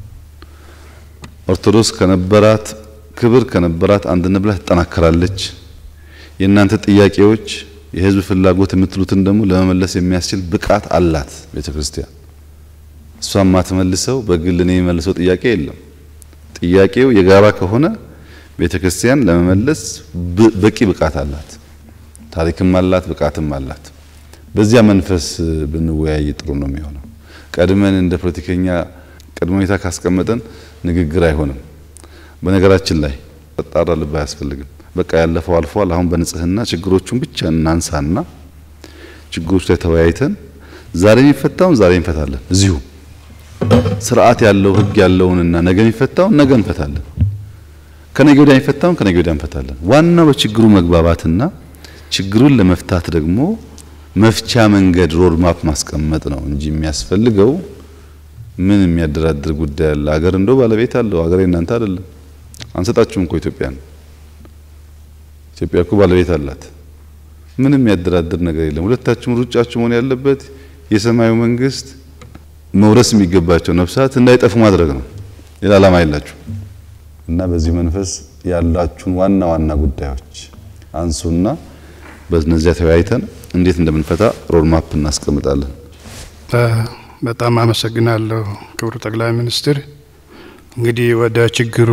ኦርቶዶክስ ከነበራት ክብር ከነበራት አንድነት ብላ ትጠናከራለች። የእናንተ ጥያቄዎች የህዝብ ፍላጎት የምትሉትን ደግሞ ለመመለስ የሚያስችል ብቃት አላት ቤተ ክርስቲያን። እሷ ማትመልሰው በግል እኔ የሚመልሰው ጥያቄ የለም። ጥያቄው የጋራ ከሆነ ቤተ ክርስቲያን ለመመለስ በቂ ብቃት አላት። ታሪክም አላት፣ ብቃትም አላት። በዚያ መንፈስ ብንወያይ ጥሩ ነው የሚሆነው። ቀድመን እንደ ፖለቲከኛ ቅድመ ሁኔታ ካስቀመጠን ንግግር አይሆንም። በነገራችን ላይ ጠጣራ ልብ አያስፈልግም። በቃ ያለፈው አልፏል። አሁን በንጽህና ችግሮቹን ብቻ እናንሳና ችግሮች ላይ ተወያይተን ዛሬ የሚፈታውን ዛሬ እንፈታለን። እዚሁ ስርዓት ያለው ህግ ያለውንና ነገ የሚፈታውን ነገ እንፈታለን። ከነገ ወዲያ የሚፈታውን ከነገ ወዲያ እንፈታለን። ዋናው በችግሩ መግባባትና ችግሩን ለመፍታት ደግሞ መፍቻ መንገድ ሮድ ማፕ ማስቀመጥ ነው እንጂ የሚያስፈልገው ምን የሚያደራድር ጉዳይ አለ? አገር እንደው ባለቤት አለው። አገሬ እናንተ አይደለም። አንሰጣችሁም እኮ ኢትዮጵያን። ኢትዮጵያ እኮ ባለቤት አላት። ምንም የሚያደራድር ነገር የለም። ሁለታችሁም ሩጫችሁ መሆን ያለበት የሰማዩ መንግስት መውረስ የሚገባቸው ነፍሳት እንዳይጠፉ ማድረግ ነው። ሌላ ዓላማ የላችሁ እና በዚህ መንፈስ ያላችሁን ዋና ዋና ጉዳዮች አንሱና በእነዚያ ተወያይተን እንዴት እንደምንፈታ ሮድማፕ እናስቀምጣለን። በጣም አመሰግናለሁ ክቡር ጠቅላይ ሚኒስትር። እንግዲህ ወደ ችግሩ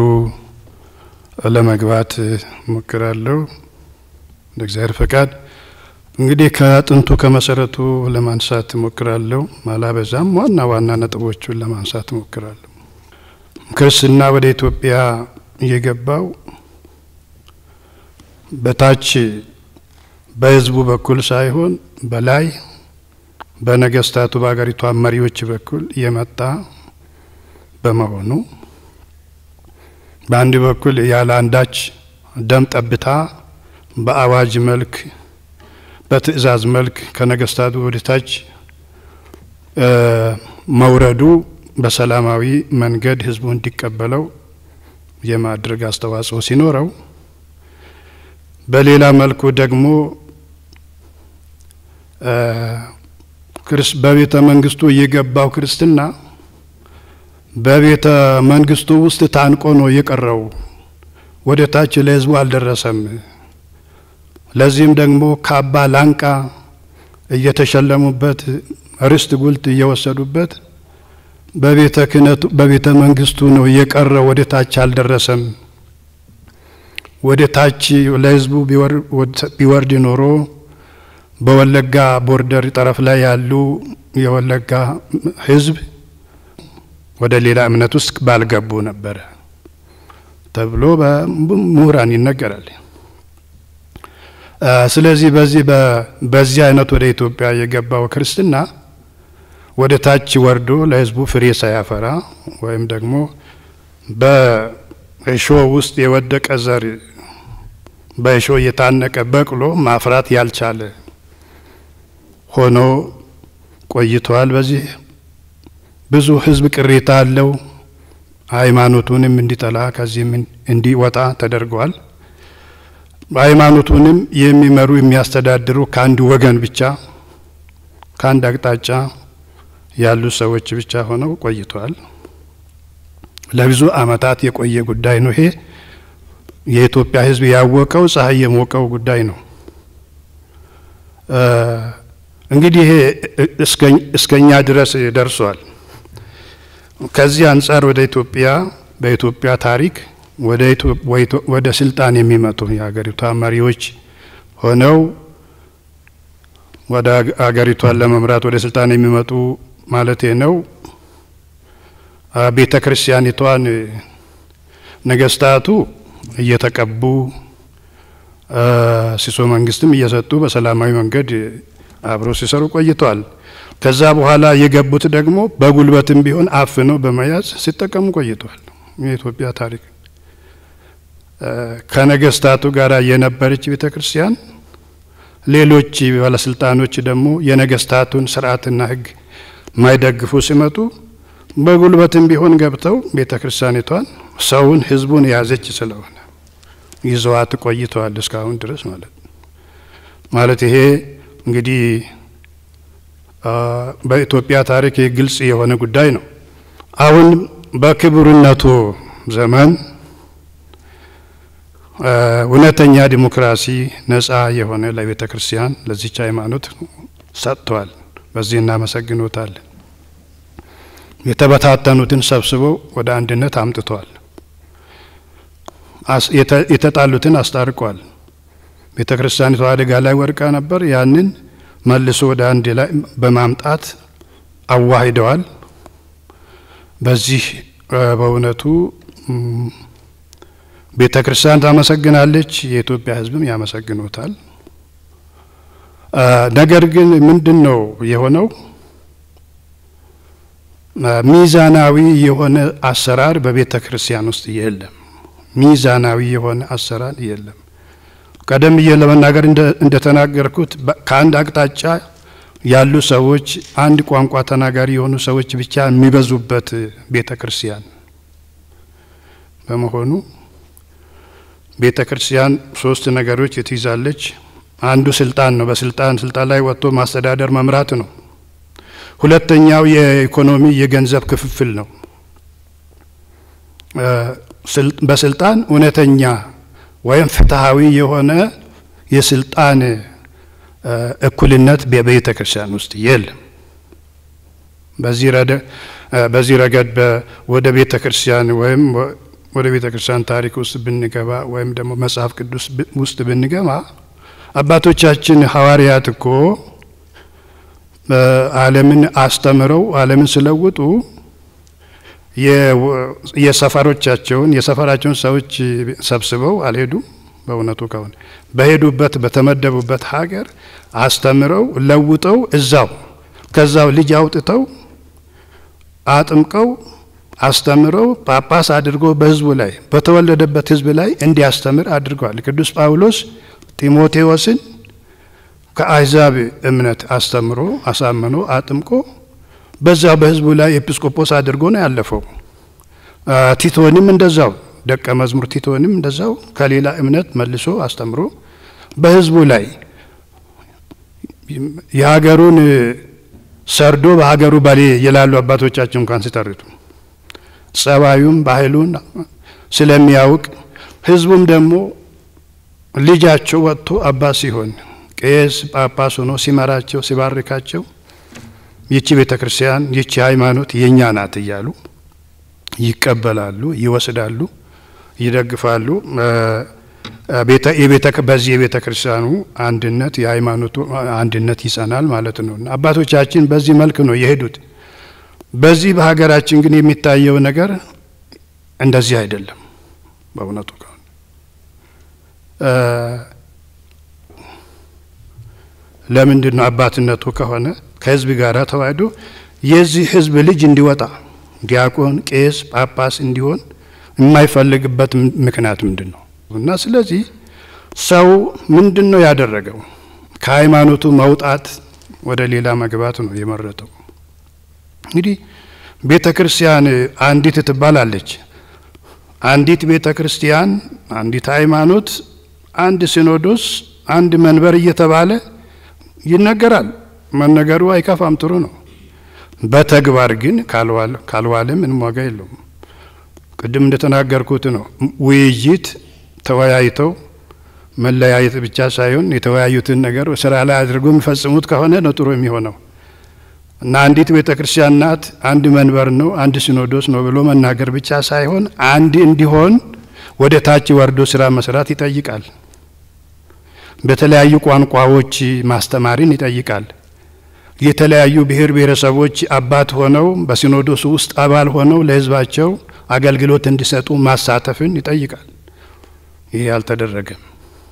ለመግባት ሞክራለሁ እንደ እግዚአብሔር ፈቃድ። እንግዲህ ከጥንቱ ከመሰረቱ ለማንሳት ሞክራለሁ። ማላበዛም ዋና ዋና ነጥቦቹን ለማንሳት ሞክራለሁ። ክርስትና ወደ ኢትዮጵያ የገባው በታች በህዝቡ በኩል ሳይሆን በላይ በነገስታቱ በሀገሪቷ መሪዎች በኩል የመጣ በመሆኑ በአንድ በኩል ያለ አንዳች ደም ጠብታ በአዋጅ መልክ በትእዛዝ መልክ ከነገስታቱ ወደታች መውረዱ በሰላማዊ መንገድ ህዝቡ እንዲቀበለው የማድረግ አስተዋጽኦ ሲኖረው፣ በሌላ መልኩ ደግሞ በቤተ መንግስቱ የገባው ክርስትና በቤተ መንግስቱ ውስጥ ታንቆ ነው የቀረው። ወደ ታች ለህዝቡ አልደረሰም። ለዚህም ደግሞ ካባ ላንቃ እየተሸለሙበት ርስት ጉልት እየወሰዱበት በቤተ ክህነቱ በቤተ መንግስቱ ነው የቀረው። ወደ ታች አልደረሰም። ወደ ታች ለህዝቡ ቢወርድ ኖሮ በወለጋ ቦርደር ጠረፍ ላይ ያሉ የወለጋ ህዝብ ወደ ሌላ እምነት ውስጥ ባልገቡ ነበረ ተብሎ በምሁራን ይነገራል። ስለዚህ በዚህ በዚህ አይነት ወደ ኢትዮጵያ የገባው ክርስትና ወደ ታች ወርዶ ለህዝቡ ፍሬ ሳያፈራ ወይም ደግሞ በእሾ ውስጥ የወደቀ ዘር በእሾ የታነቀ በቅሎ ማፍራት ያልቻለ ሆኖ ቆይተዋል። በዚህ ብዙ ህዝብ ቅሬታ አለው። ሃይማኖቱንም እንዲጠላ ከዚህም እንዲወጣ ተደርገዋል። ሃይማኖቱንም የሚመሩ የሚያስተዳድሩ ከአንድ ወገን ብቻ ከአንድ አቅጣጫ ያሉ ሰዎች ብቻ ሆነው ቆይተዋል። ለብዙ ዓመታት የቆየ ጉዳይ ነው። ይሄ የኢትዮጵያ ህዝብ ያወቀው ፀሐይ የሞቀው ጉዳይ ነው። እንግዲህ ይሄ እስከኛ ድረስ ደርሷል። ከዚህ አንጻር ወደ ኢትዮጵያ በኢትዮጵያ ታሪክ ወደ ስልጣን የሚመጡ የሀገሪቷ መሪዎች ሆነው ወደ ሀገሪቷን ለመምራት ወደ ስልጣን የሚመጡ ማለት ነው። ቤተ ክርስቲያኒቷን ነገስታቱ እየተቀቡ ሲሶ መንግስትም እየሰጡ በሰላማዊ መንገድ አብረው ሲሰሩ ቆይተዋል። ከዛ በኋላ የገቡት ደግሞ በጉልበትም ቢሆን አፍነው በመያዝ ሲጠቀሙ ቆይተዋል። የኢትዮጵያ ታሪክ ከነገስታቱ ጋር የነበረች ቤተ ክርስቲያን፣ ሌሎች ባለስልጣኖች ደግሞ የነገስታቱን ስርዓትና ሕግ ማይደግፉ ሲመጡ በጉልበትም ቢሆን ገብተው ቤተ ክርስቲያኒቷን ሰውን፣ ህዝቡን የያዘች ስለሆነ ይዘዋት ቆይተዋል እስካሁን ድረስ ማለት ማለት ይሄ እንግዲህ በኢትዮጵያ ታሪክ ግልጽ የሆነ ጉዳይ ነው። አሁን በክቡርነቱ ዘመን እውነተኛ ዲሞክራሲ ነጻ የሆነ ለቤተ ክርስቲያን ለዚች ሃይማኖት ሰጥተዋል። በዚህ እናመሰግኖታለን። የተበታተኑትን ሰብስበው ወደ አንድነት አምጥተዋል። የተጣሉትን አስታርቋል። ቤተ ክርስቲያኒቷ አደጋ ላይ ወድቃ ነበር። ያንን መልሶ ወደ አንድ ላይ በማምጣት አዋሂደዋል። በዚህ በእውነቱ ቤተ ክርስቲያን ታመሰግናለች፣ የኢትዮጵያ ሕዝብም ያመሰግኑታል። ነገር ግን ምንድን ነው የሆነው? ሚዛናዊ የሆነ አሰራር በቤተ ክርስቲያን ውስጥ የለም። ሚዛናዊ የሆነ አሰራር የለም። ቀደም ብዬ ለመናገር እንደተናገርኩት ከአንድ አቅጣጫ ያሉ ሰዎች አንድ ቋንቋ ተናጋሪ የሆኑ ሰዎች ብቻ የሚበዙበት ቤተ ክርስቲያን በመሆኑ ቤተ ክርስቲያን ሶስት ነገሮች ትይዛለች። አንዱ ስልጣን ነው። በስልጣን ስልጣን ላይ ወጥቶ ማስተዳደር መምራት ነው። ሁለተኛው የኢኮኖሚ የገንዘብ ክፍፍል ነው። በስልጣን እውነተኛ ወይም ፍትሐዊ የሆነ የስልጣን እኩልነት በቤተ ክርስቲያን ውስጥ የለም። በዚህ ረገድ ወደ ቤተ ክርስቲያን ወይም ወደ ቤተ ክርስቲያን ታሪክ ውስጥ ብንገባ ወይም ደግሞ መጽሐፍ ቅዱስ ውስጥ ብንገባ አባቶቻችን ሐዋርያት እኮ ዓለምን አስተምረው ዓለምን ስለውጡ የሰፈሮቻቸውን የሰፈራቸውን ሰዎች ሰብስበው አልሄዱም። በእውነቱ ከሆነ በሄዱበት በተመደቡበት ሀገር አስተምረው ለውጠው እዛው ከዛው ልጅ አውጥተው አጥምቀው አስተምረው ጳጳስ አድርጎ በሕዝቡ ላይ በተወለደበት ሕዝብ ላይ እንዲያስተምር አድርገዋል። ቅዱስ ጳውሎስ ጢሞቴዎስን ከአሕዛብ እምነት አስተምሮ አሳምኖ አጥምቆ በዛው በሕዝቡ ላይ ኤጲስቆጶስ አድርጎ ነው ያለፈው። ቲቶንም እንደዛው ደቀ መዝሙር ቲቶንም እንደዛው ከሌላ እምነት መልሶ አስተምሮ በሕዝቡ ላይ የሀገሩን ሰርዶ በሀገሩ በሌ ይላሉ አባቶቻችን እንኳን ሲተርቱ ጸባዩም ባህሉን ስለሚያውቅ ሕዝቡም ደግሞ ልጃቸው ወጥቶ አባት ሲሆን ቄስ ጳጳስ ሆኖ ሲመራቸው ሲባርካቸው ይቺ ቤተ ክርስቲያን ይቺ ሃይማኖት የእኛ ናት እያሉ ይቀበላሉ፣ ይወስዳሉ፣ ይደግፋሉ። በዚህ የቤተ ክርስቲያኑ አንድነት የሃይማኖቱ አንድነት ይጸናል ማለት ነው። አባቶቻችን በዚህ መልክ ነው የሄዱት። በዚህ በሀገራችን ግን የሚታየው ነገር እንደዚህ አይደለም። በእውነቱ ከሆነ ለምንድን ነው አባትነቱ ከሆነ ከህዝብ ጋር ተዋህዶ የዚህ ህዝብ ልጅ እንዲወጣ ዲያቆን፣ ቄስ፣ ጳጳስ እንዲሆን የማይፈልግበት ምክንያት ምንድን ነው? እና ስለዚህ ሰው ምንድን ነው ያደረገው? ከሃይማኖቱ መውጣት ወደ ሌላ መግባት ነው የመረጠው። እንግዲህ ቤተ ክርስቲያን አንዲት ትባላለች። አንዲት ቤተ ክርስቲያን፣ አንዲት ሃይማኖት፣ አንድ ሲኖዶስ፣ አንድ መንበር እየተባለ ይነገራል። መነገሩ አይከፋም፣ ጥሩ ነው። በተግባር ግን ካልዋለ ምንም ዋጋ የለውም። ቅድም እንደተናገርኩት ነው። ውይይት ተወያይተው መለያየት ብቻ ሳይሆን የተወያዩትን ነገር ስራ ላይ አድርገው የሚፈጽሙት ከሆነ ነው ጥሩ የሚሆነው እና አንዲት ቤተ ክርስቲያን ናት፣ አንድ መንበር ነው፣ አንድ ሲኖዶስ ነው ብሎ መናገር ብቻ ሳይሆን አንድ እንዲሆን ወደ ታች ወርዶ ስራ መስራት ይጠይቃል። በተለያዩ ቋንቋዎች ማስተማርን ይጠይቃል። የተለያዩ ብሔር ብሔረሰቦች አባት ሆነው በሲኖዶሱ ውስጥ አባል ሆነው ለሕዝባቸው አገልግሎት እንዲሰጡ ማሳተፍን ይጠይቃል። ይህ አልተደረገም።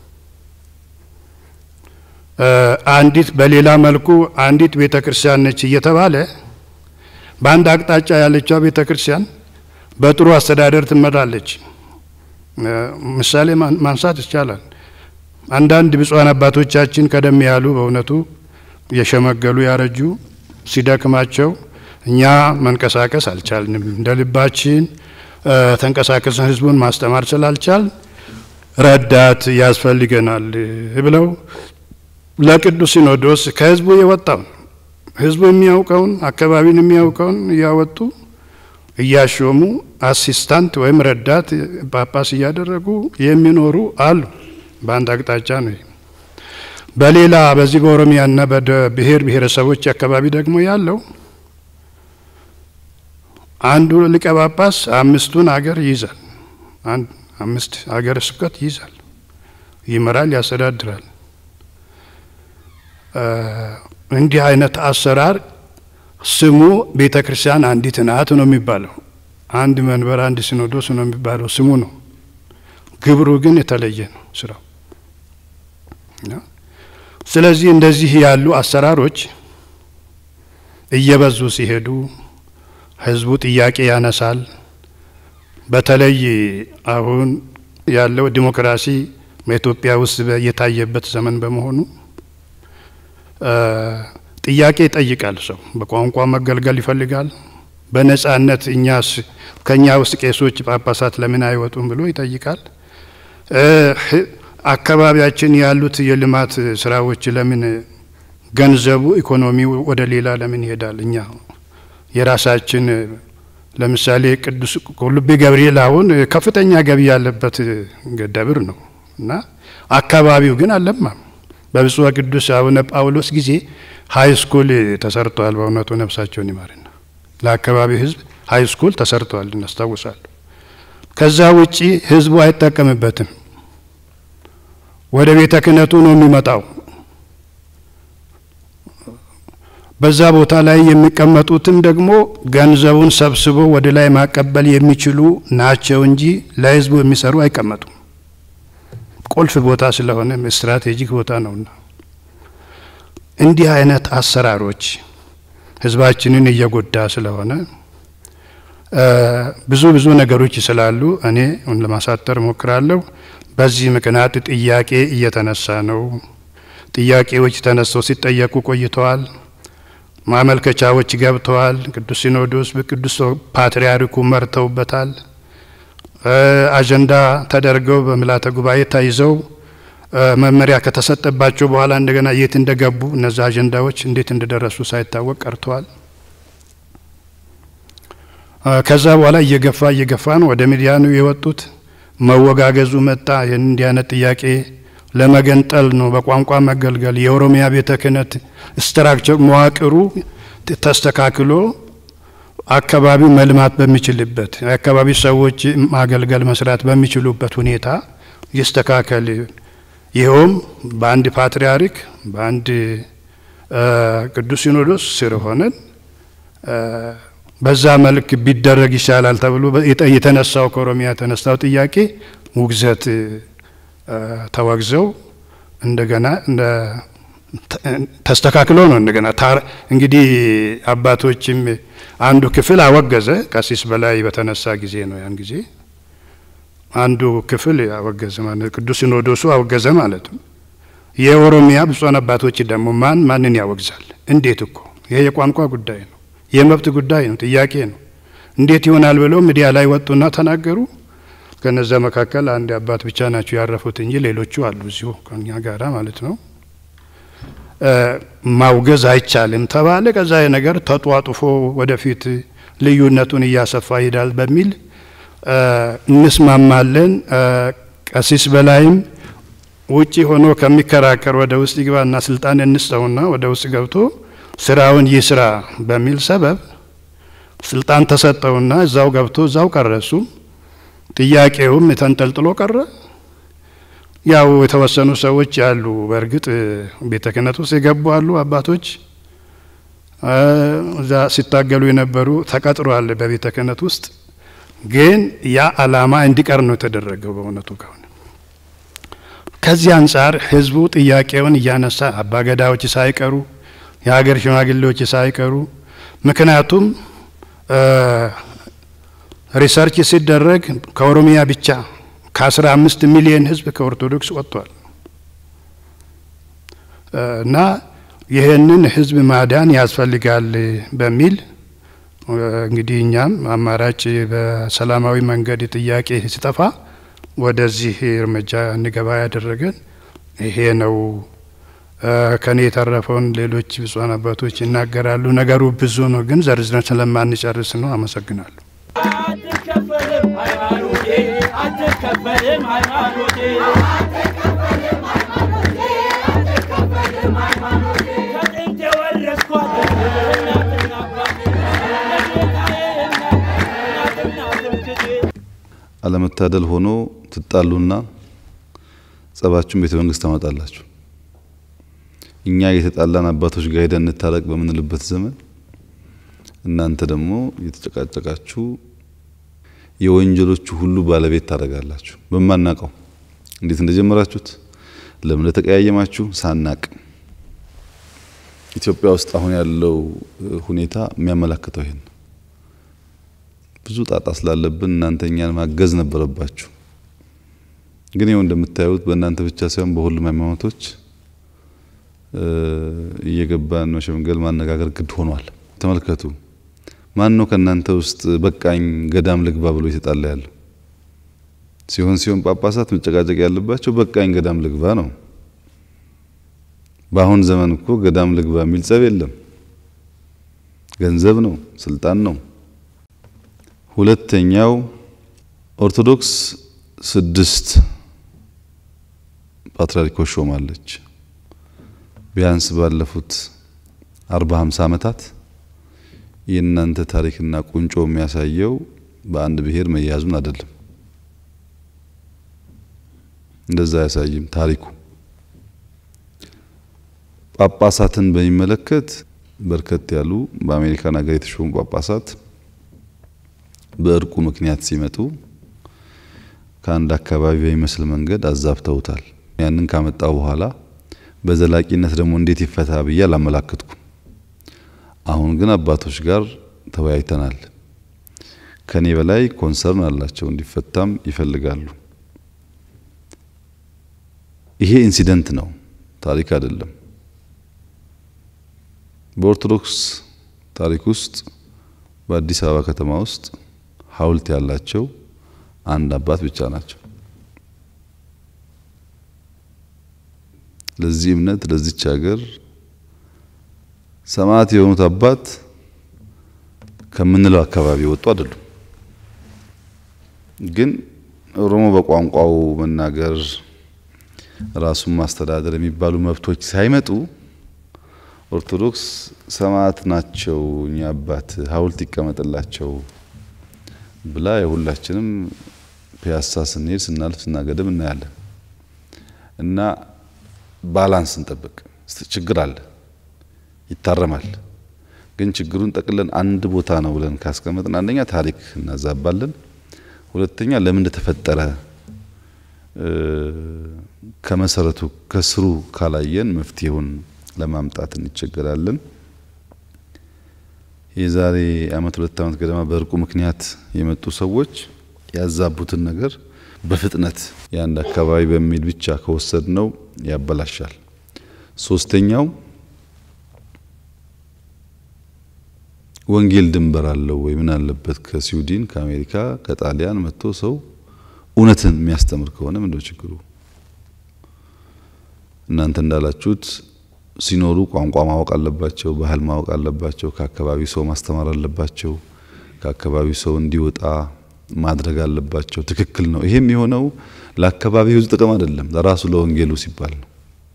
አንዲት በሌላ መልኩ አንዲት ቤተ ክርስቲያን ነች እየተባለ በአንድ አቅጣጫ ያለችው ቤተ ክርስቲያን በጥሩ አስተዳደር ትመራለች። ምሳሌ ማንሳት ይቻላል። አንዳንድ ብፁዓን አባቶቻችን ቀደም ያሉ በእውነቱ የሸመገሉ ያረጁ ሲደክማቸው እኛ መንቀሳቀስ አልቻልንም፣ እንደ ልባችን ተንቀሳቀስን ህዝቡን ማስተማር ስላልቻል ረዳት ያስፈልገናል ብለው ለቅዱስ ሲኖዶስ ከህዝቡ የወጣውን ህዝቡ የሚያውቀውን አካባቢን የሚያውቀውን እያወጡ እያሾሙ አሲስታንት ወይም ረዳት ጳጳስ እያደረጉ የሚኖሩ አሉ። በአንድ አቅጣጫ ነው። በሌላ በዚህ በኦሮሚያና በብሔር ብሔረሰቦች አካባቢ ደግሞ ያለው አንዱ ሊቀ ጳጳስ አምስቱን አገር ይይዛል። አምስት ሀገረ ስብከት ይይዛል፣ ይመራል፣ ያስተዳድራል። እንዲህ አይነት አሰራር ስሙ ቤተ ክርስቲያን አንዲት ናት ነው የሚባለው። አንድ መንበር፣ አንድ ሲኖዶስ ነው የሚባለው ስሙ ነው። ግብሩ ግን የተለየ ነው ስራው። ስለዚህ እንደዚህ ያሉ አሰራሮች እየበዙ ሲሄዱ ህዝቡ ጥያቄ ያነሳል። በተለይ አሁን ያለው ዲሞክራሲ በኢትዮጵያ ውስጥ የታየበት ዘመን በመሆኑ ጥያቄ ይጠይቃል። ሰው በቋንቋ መገልገል ይፈልጋል። በነጻነት እኛስ ከእኛ ውስጥ ቄሶች፣ ጳጳሳት ለምን አይወጡም ብሎ ይጠይቃል። አካባቢያችን ያሉት የልማት ስራዎች ለምን ገንዘቡ ኢኮኖሚው ወደ ሌላ ለምን ይሄዳል? እኛ የራሳችን ለምሳሌ ቅዱስ ቁልቢ ገብርኤል አሁን ከፍተኛ ገቢ ያለበት ደብር ነው እና አካባቢው ግን አልለማም። በብፁዕ ቅዱስ አቡነ ጳውሎስ ጊዜ ሀይ ስኩል ተሰርተዋል። በእውነቱ ነፍሳቸውን ይማርና ለአካባቢው ህዝብ ሀይ ስኩል ተሰርተዋል እናስታውሳለሁ። ከዛ ውጪ ህዝቡ አይጠቀምበትም። ወደ ቤተ ክህነቱ ነው የሚመጣው። በዛ ቦታ ላይ የሚቀመጡትም ደግሞ ገንዘቡን ሰብስቦ ወደ ላይ ማቀበል የሚችሉ ናቸው እንጂ ለህዝቡ የሚሰሩ አይቀመጡም። ቁልፍ ቦታ ስለሆነ ስትራቴጂክ ቦታ ነውና እንዲህ አይነት አሰራሮች ህዝባችንን እየጎዳ ስለሆነ ብዙ ብዙ ነገሮች ስላሉ እኔ ለማሳጠር ሞክራለሁ። በዚህ ምክንያት ጥያቄ እየተነሳ ነው። ጥያቄዎች ተነስተው ሲጠየቁ ቆይተዋል። ማመልከቻዎች ገብተዋል። ቅዱስ ሲኖዶስ በቅዱስ ፓትርያርኩ መርተውበታል። አጀንዳ ተደርገው በምልዓተ ጉባኤ ተይዘው መመሪያ ከተሰጠባቸው በኋላ እንደገና የት እንደገቡ እነዚህ አጀንዳዎች እንዴት እንደደረሱ ሳይታወቅ ቀርተዋል። ከዛ በኋላ እየገፋ እየገፋ ነው ወደ ሚዲያ ነው የወጡት። መወጋገዙ መጣ። ይህን እንዲህ አይነት ጥያቄ ለመገንጠል ነው፣ በቋንቋ መገልገል የኦሮሚያ ቤተ ክህነት ስትራክቸር መዋቅሩ ተስተካክሎ አካባቢው መልማት በሚችልበት የአካባቢ ሰዎች ማገልገል መስራት በሚችሉበት ሁኔታ ይስተካከል። ይኸውም በአንድ ፓትርያርክ በአንድ ቅዱስ ሲኖዶስ ስር ሆነን በዛ መልክ ቢደረግ ይሻላል ተብሎ የተነሳው ከኦሮሚያ የተነሳው ጥያቄ ውግዘት ተወግዘው እንደገና ተስተካክሎ ነው እንደገና እንግዲህ አባቶችም አንዱ ክፍል አወገዘ። ቀሲስ በላይ በተነሳ ጊዜ ነው ያን ጊዜ አንዱ ክፍል አወገዘ ማለት ቅዱስ ሲኖዶሱ አወገዘ ማለት ነው። የኦሮሚያ ብፁዓን አባቶች ደግሞ ማን ማንን ያወግዛል? እንዴት እኮ ይሄ የቋንቋ ጉዳይ ነው፣ የመብት ጉዳይ ነው፣ ጥያቄ ነው። እንዴት ይሆናል ብለው ሚዲያ ላይ ወጡና ተናገሩ። ከነዛ መካከል አንድ አባት ብቻ ናቸው ያረፉት እንጂ ሌሎቹ አሉ እዚሁ ከኛ ጋራ ማለት ነው። ማውገዝ አይቻልም ተባለ። ከዛ ነገር ተጧጡፎ ወደፊት ልዩነቱን እያሰፋ ይሄዳል በሚል እንስማማለን። ቀሲስ በላይም ውጪ ሆኖ ከሚከራከር ወደ ውስጥ ይግባና ስልጣን እንስጠውና ወደ ውስጥ ገብቶ ስራውን ይስራ በሚል ሰበብ ስልጣን ተሰጠውና እዛው ገብቶ እዛው ቀረሱ። ጥያቄውም ተንጠልጥሎ ቀረ። ያው የተወሰኑ ሰዎች ያሉ በእርግጥ ቤተ ክህነት ውስጥ የገቡ አሉ አባቶች እዛ ሲታገሉ የነበሩ ተቀጥሯል በቤተ ክህነት ውስጥ ግን ያ አላማ እንዲቀር ነው የተደረገው። በእውነቱ ከሆነ ከዚህ አንጻር ህዝቡ ጥያቄውን እያነሳ አባገዳዎች ሳይቀሩ የሀገር ሽማግሌዎች ሳይቀሩ ምክንያቱም ሪሰርች ሲደረግ ከኦሮሚያ ብቻ ከአስራ አምስት ሚሊዮን ህዝብ ከኦርቶዶክስ ወጥቷል እና ይህንን ህዝብ ማዳን ያስፈልጋል በሚል እንግዲህ እኛም አማራጭ በሰላማዊ መንገድ ጥያቄ ሲጠፋ ወደዚህ እርምጃ እንገባ ያደረገን ይሄ ነው። ከኔ የተረፈውን ሌሎች ብፁዓን አባቶች ይናገራሉ። ነገሩ ብዙ ነው፣ ግን ዘርዝረን ስለማንጨርስ ነው። አመሰግናለሁ። አትከፈልም ሃይማኖቴ አትከፈልም ሃይማኖቴ ከጥንት የወረስኳት እናትና አባቴ ለጌታዬ እናት እናትና ትምክቴ አለመታደል ሆኖ ትጣሉና ጸባችሁን ቤተ መንግስት ታመጣላችሁ። እኛ የተጣላን አባቶች ጋር ሄደን እንታረቅ በምንልበት ዘመን እናንተ ደግሞ እየተጨቃጨቃችሁ የወንጀሎቹ ሁሉ ባለቤት ታደርጋላችሁ። በማናቀው እንዴት እንደጀመራችሁት ለምን እንደተቀያየማችሁ ሳናቅ ኢትዮጵያ ውስጥ አሁን ያለው ሁኔታ የሚያመላክተው ይሄን ብዙ ጣጣ ስላለብን እናንተ እኛን ማገዝ ነበረባችሁ። ግን ይኸው እንደምታዩት በእናንተ ብቻ ሳይሆን በሁሉም ሃይማኖቶች እየገባን መሸምገል ማነጋገር ግድ ሆኗል። ተመልከቱ። ማን ነው ከእናንተ ውስጥ በቃኝ ገዳም ልግባ ብሎ የተጣላ ያለው? ሲሆን ሲሆን ጳጳሳት መጨቃጨቅ ያለባቸው በቃኝ ገዳም ልግባ ነው። በአሁን ዘመን እኮ ገዳም ልግባ የሚል ጸብ የለም። ገንዘብ ነው፣ ስልጣን ነው። ሁለተኛው ኦርቶዶክስ ስድስት ፓትርያርኮች ሾማለች። ቢያንስ ባለፉት አርባ ሃምሳ ዓመታት የእናንተ ታሪክና ቁንጮ የሚያሳየው በአንድ ብሔር መያዙን አይደለም። እንደዛ አያሳይም ታሪኩ። ጳጳሳትን በሚመለከት በርከት ያሉ በአሜሪካን ሀገር የተሾሙ ጳጳሳት በእርቁ ምክንያት ሲመጡ ከአንድ አካባቢ በሚመስል መንገድ አዛብተውታል። ያንን ካመጣው በኋላ በዘላቂነት ደግሞ እንዴት ይፈታ ብዬ አላመላከትኩም። አሁን ግን አባቶች ጋር ተወያይተናል። ከኔ በላይ ኮንሰርን አላቸው፣ እንዲፈታም ይፈልጋሉ። ይሄ ኢንሲደንት ነው፣ ታሪክ አይደለም። በኦርቶዶክስ ታሪክ ውስጥ በአዲስ አበባ ከተማ ውስጥ ሐውልት ያላቸው አንድ አባት ብቻ ናቸው። ለዚህ እምነት ለዚች ሀገር ሰማዕት የሆኑት አባት ከምንለው አካባቢ ወጡ አይደሉም። ግን ኦሮሞ በቋንቋው መናገር ራሱን ማስተዳደር የሚባሉ መብቶች ሳይመጡ ኦርቶዶክስ ሰማዕት ናቸው እኛ አባት ሐውልት ይቀመጥላቸው ብላ የሁላችንም ፒያሳ ስንሄድ ስናልፍ ስናገድም እናያለን። እና ባላንስ እንጠብቅ። ችግር አለ፣ ይታረማል። ግን ችግሩን ጠቅለን አንድ ቦታ ነው ብለን ካስቀመጥን አንደኛ ታሪክ እናዛባለን፣ ሁለተኛ ለምን እንደተፈጠረ ከመሰረቱ ከስሩ ካላየን መፍትሄውን ለማምጣት እንቸገራለን። የዛሬ አመት ሁለት አመት ገደማ በእርቁ ምክንያት የመጡ ሰዎች ያዛቡትን ነገር በፍጥነት የአንድ አካባቢ በሚል ብቻ ከወሰድ ነው ያበላሻል። ሶስተኛው ወንጌል ድንበር አለው ወይ? ምን አለበት ከስዊድን ከአሜሪካ ከጣሊያን መጥቶ ሰው እውነትን የሚያስተምር ከሆነ ምንድነው ችግሩ? እናንተ እንዳላችሁት ሲኖሩ ቋንቋ ማወቅ አለባቸው፣ ባህል ማወቅ አለባቸው፣ ከአካባቢው ሰው ማስተማር አለባቸው፣ ከአካባቢው ሰው እንዲወጣ ማድረግ አለባቸው። ትክክል ነው። ይሄም የሆነው ለአካባቢው ሕዝብ ጥቅም አይደለም፣ ለራሱ ለወንጌሉ ሲባል ነው።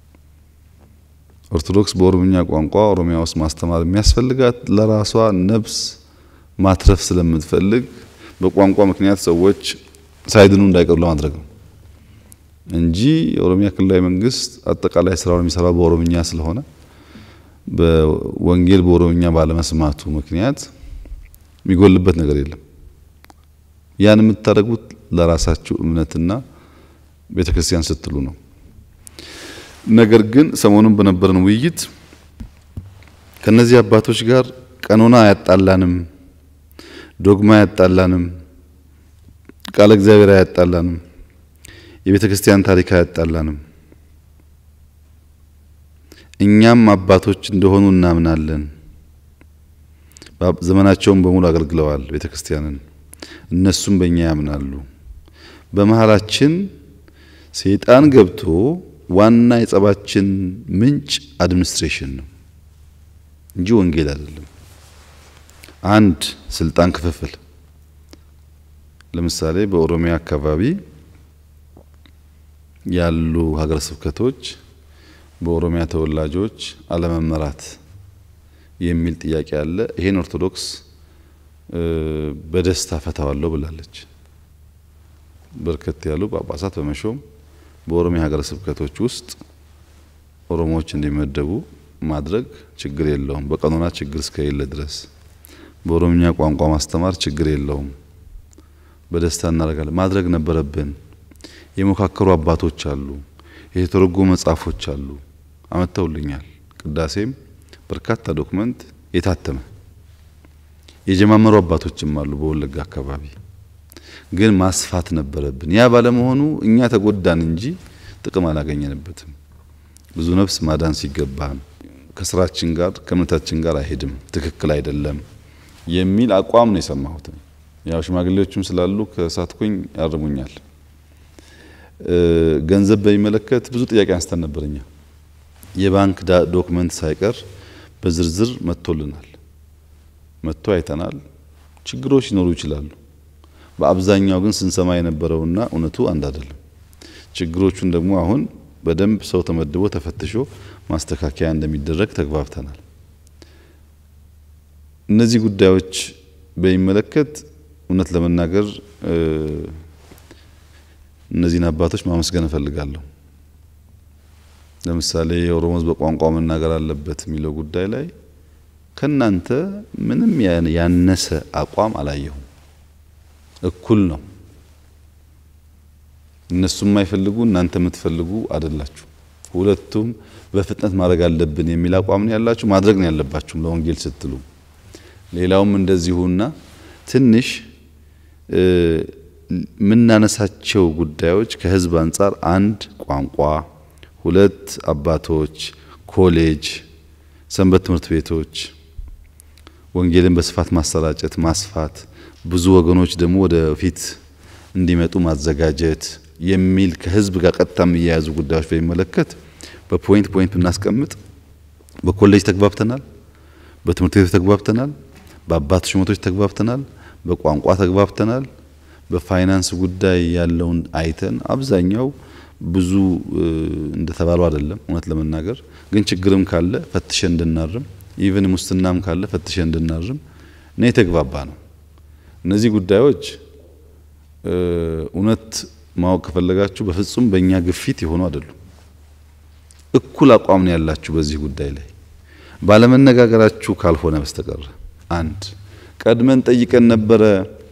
ኦርቶዶክስ በኦሮምኛ ቋንቋ ኦሮሚያ ውስጥ ማስተማር የሚያስፈልጋት ለራሷ ነፍስ ማትረፍ ስለምትፈልግ በቋንቋ ምክንያት ሰዎች ሳይድኑ እንዳይቀሩ ለማድረግ ነው እንጂ የኦሮሚያ ክልላዊ መንግስት አጠቃላይ ስራውን የሚሰራው በኦሮምኛ ስለሆነ በወንጌል በኦሮምኛ ባለመስማቱ ምክንያት የሚጎልበት ነገር የለም። ያን የምታደርጉት ለራሳችሁ እምነትና ቤተክርስቲያን ስትሉ ነው። ነገር ግን ሰሞኑን በነበረን ውይይት ከነዚህ አባቶች ጋር ቀኖና አያጣላንም፣ ዶግማ አያጣላንም፣ ቃለ እግዚአብሔር አያጣላንም፣ የቤተ ክርስቲያን ታሪክ አያጣላንም። እኛም አባቶች እንደሆኑ እናምናለን። ዘመናቸውን በሙሉ አገልግለዋል ቤተ ክርስቲያንን። እነሱም በእኛ ያምናሉ። በመሀላችን ሰይጣን ገብቶ ዋና የጸባችን ምንጭ አድሚኒስትሬሽን ነው እንጂ ወንጌል አይደለም። አንድ ስልጣን ክፍፍል ለምሳሌ በኦሮሚያ አካባቢ ያሉ ሀገረ ስብከቶች በኦሮሚያ ተወላጆች አለመመራት የሚል ጥያቄ አለ። ይሄን ኦርቶዶክስ በደስታ ፈታዋለሁ ብላለች። በርከት ያሉ ጳጳሳት በመሾም በኦሮሚያ ሀገረ ስብከቶች ውስጥ ኦሮሞዎች እንዲመደቡ ማድረግ ችግር የለውም። በቀኖና ችግር እስከሌለ ድረስ በኦሮምኛ ቋንቋ ማስተማር ችግር የለውም። በደስታ እናደርጋለን። ማድረግ ነበረብን። የሞካከሩ አባቶች አሉ። የተተረጎሙ መጽሐፎች አሉ። አመተውልኛል። ቅዳሴም በርካታ ዶክመንት የታተመ የጀማመሩ አባቶችም አሉ በወለጋ አካባቢ። ግን ማስፋት ነበረብን። ያ ባለመሆኑ እኛ ተጎዳን እንጂ ጥቅም አላገኘንበትም። ብዙ ነፍስ ማዳን ሲገባን ከስራችን ጋር ከእምነታችን ጋር አይሄድም፣ ትክክል አይደለም የሚል አቋም ነው የሰማሁት። ያው ሽማግሌዎችም ስላሉ ከሳትኩኝ ያርሙኛል። ገንዘብ በሚመለከት ብዙ ጥያቄ አንስተን ነበር። እኛ የባንክ ዶክመንት ሳይቀር በዝርዝር መጥቶልናል፣ መጥቶ አይተናል። ችግሮች ሊኖሩ ይችላሉ። በአብዛኛው ግን ስንሰማ የነበረውና እውነቱ አንድ አይደለም። ችግሮቹን ደግሞ አሁን በደንብ ሰው ተመድቦ ተፈትሾ ማስተካከያ እንደሚደረግ ተግባብተናል። እነዚህ ጉዳዮች በሚመለከት እውነት ለመናገር እነዚህን አባቶች ማመስገን እፈልጋለሁ። ለምሳሌ የኦሮሞ ሕዝብ በቋንቋ መናገር አለበት የሚለው ጉዳይ ላይ ከናንተ ምንም ያነሰ አቋም አላየሁም። እኩል ነው። እነሱ የማይፈልጉ እናንተ የምትፈልጉ አይደላችሁ። ሁለቱም በፍጥነት ማድረግ አለብን የሚል አቋም ነው ያላችሁ። ማድረግ ነው ያለባችሁም ለወንጌል ስትሉ። ሌላውም እንደዚሁና ትንሽ የምናነሳቸው ጉዳዮች ከህዝብ አንጻር አንድ ቋንቋ፣ ሁለት አባቶች፣ ኮሌጅ፣ ሰንበት ትምህርት ቤቶች፣ ወንጌልን በስፋት ማሰራጨት ማስፋት፣ ብዙ ወገኖች ደግሞ ወደፊት እንዲመጡ ማዘጋጀት የሚል ከህዝብ ጋር ቀጥታ የሚያያዙ ጉዳዮች በሚመለከት በፖይንት ፖይንት ብናስቀምጥ በኮሌጅ ተግባብተናል፣ በትምህርት ቤቶች ተግባብተናል፣ በአባት ሹመቶች ተግባብተናል፣ በቋንቋ ተግባብተናል። በፋይናንስ ጉዳይ ያለውን አይተን አብዛኛው ብዙ እንደተባለው አይደለም። እውነት ለመናገር ግን ችግርም ካለ ፈትሸን እንድናርም ኢቭን ሙስናም ካለ ፈትሸን እንድናርም ነው የተግባባ ነው። እነዚህ ጉዳዮች እውነት ማወቅ ከፈለጋችሁ በፍጹም በእኛ ግፊት የሆኑ አይደሉም። እኩል አቋም ነው ያላችሁ በዚህ ጉዳይ ላይ ባለመነጋገራችሁ ካልሆነ በስተቀር አንድ ቀድመን ጠይቀን ነበረ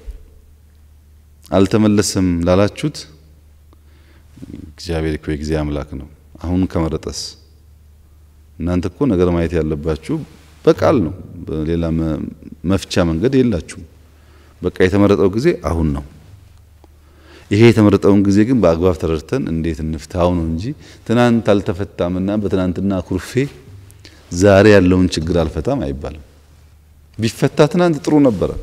አልተመለሰም ላላችሁት እግዚአብሔር እኮ የጊዜ አምላክ ነው። አሁን ከመረጠስ እናንተ እኮ ነገር ማየት ያለባችሁ በቃል ነው። በሌላ መፍቻ መንገድ የላችሁም። በቃ የተመረጠው ጊዜ አሁን ነው። ይሄ የተመረጠውን ጊዜ ግን በአግባብ ተረድተን እንዴት እንፍታው ነው እንጂ ትናንት አልተፈታምና በትናንትና ኩርፌ ዛሬ ያለውን ችግር አልፈታም አይባልም። ቢፈታ ትናንት ጥሩ ነበረ።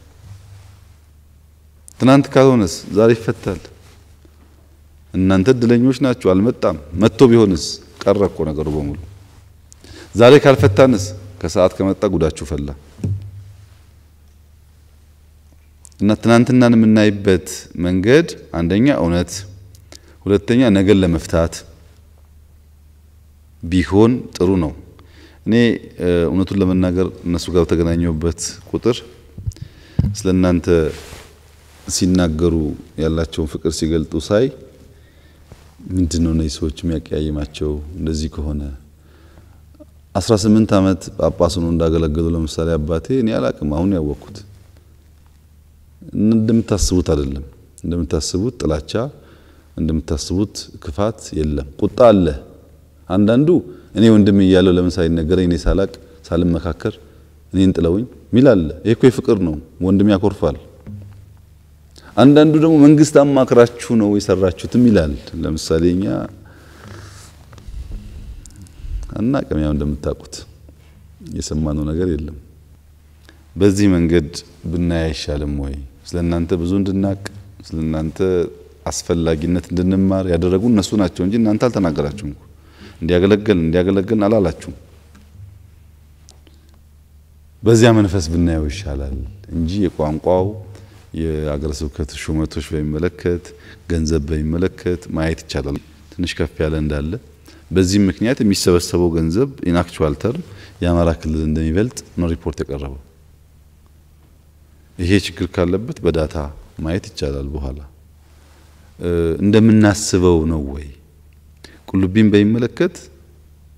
ትናንት ካልሆነስ ዛሬ ይፈታል። እናንተ እድለኞች ናችሁ። አልመጣም። መጥቶ ቢሆንስ ቀረ እኮ ነገሩ በሙሉ። ዛሬ ካልፈታንስ ከሰዓት ከመጣ ጉዳችሁ ፈላ እና ትናንትናን የምናይበት መንገድ አንደኛ እውነት፣ ሁለተኛ ነገን ለመፍታት ቢሆን ጥሩ ነው። እኔ እውነቱን ለመናገር እነሱ ጋር በተገናኘሁበት ቁጥር ስለ እናንተ ሲናገሩ ያላቸውን ፍቅር ሲገልጡ ሳይ ምንድን ነው እነዚህ ሰዎች የሚያቀያይማቸው? እንደዚህ ከሆነ አስራ ስምንት ዓመት ጳጳስ ሆነው እንዳገለገሉ ለምሳሌ አባቴ እኔ አላቅም። አሁን ያወቅኩት እንደምታስቡት አይደለም። እንደምታስቡት ጥላቻ፣ እንደምታስቡት ክፋት የለም። ቁጣ አለ። አንዳንዱ እኔ ወንድም እያለሁ ለምን ሳይነገረኝ እኔ ሳላቅ ሳልመካከር እኔን ጥለውኝ ሚል አለ። ይሄ እኮ የፍቅር ነው። ወንድም ያኮርፋል። አንዳንዱ ደግሞ መንግስት አማክራችሁ ነው የሰራችሁትም ይላል። ለምሳሌ እኛ አናቅም፣ ያው እንደምታውቁት የሰማነው ነገር የለም። በዚህ መንገድ ብናይ አይሻልም ወይ? ስለ እናንተ ብዙ እንድናቅ ስለ እናንተ አስፈላጊነት እንድንማር ያደረጉ እነሱ ናቸው እንጂ እናንተ አልተናገራችሁም እኮ እንዲያገለግል እንዲያገለግል አላላችሁም። በዚያ መንፈስ ብናየው ይሻላል እንጂ የቋንቋው የአገረ ስብከት ሹመቶች በሚመለከት ገንዘብ በሚመለከት ማየት ይቻላል። ትንሽ ከፍ ያለ እንዳለ በዚህም ምክንያት የሚሰበሰበው ገንዘብ ኢን አክቹዋል ተርም የአማራ ክልል እንደሚበልጥ ነው ሪፖርት የቀረበው። ይሄ ችግር ካለበት በዳታ ማየት ይቻላል። በኋላ እንደምናስበው ነው ወይ? ቁልቢን በሚመለከት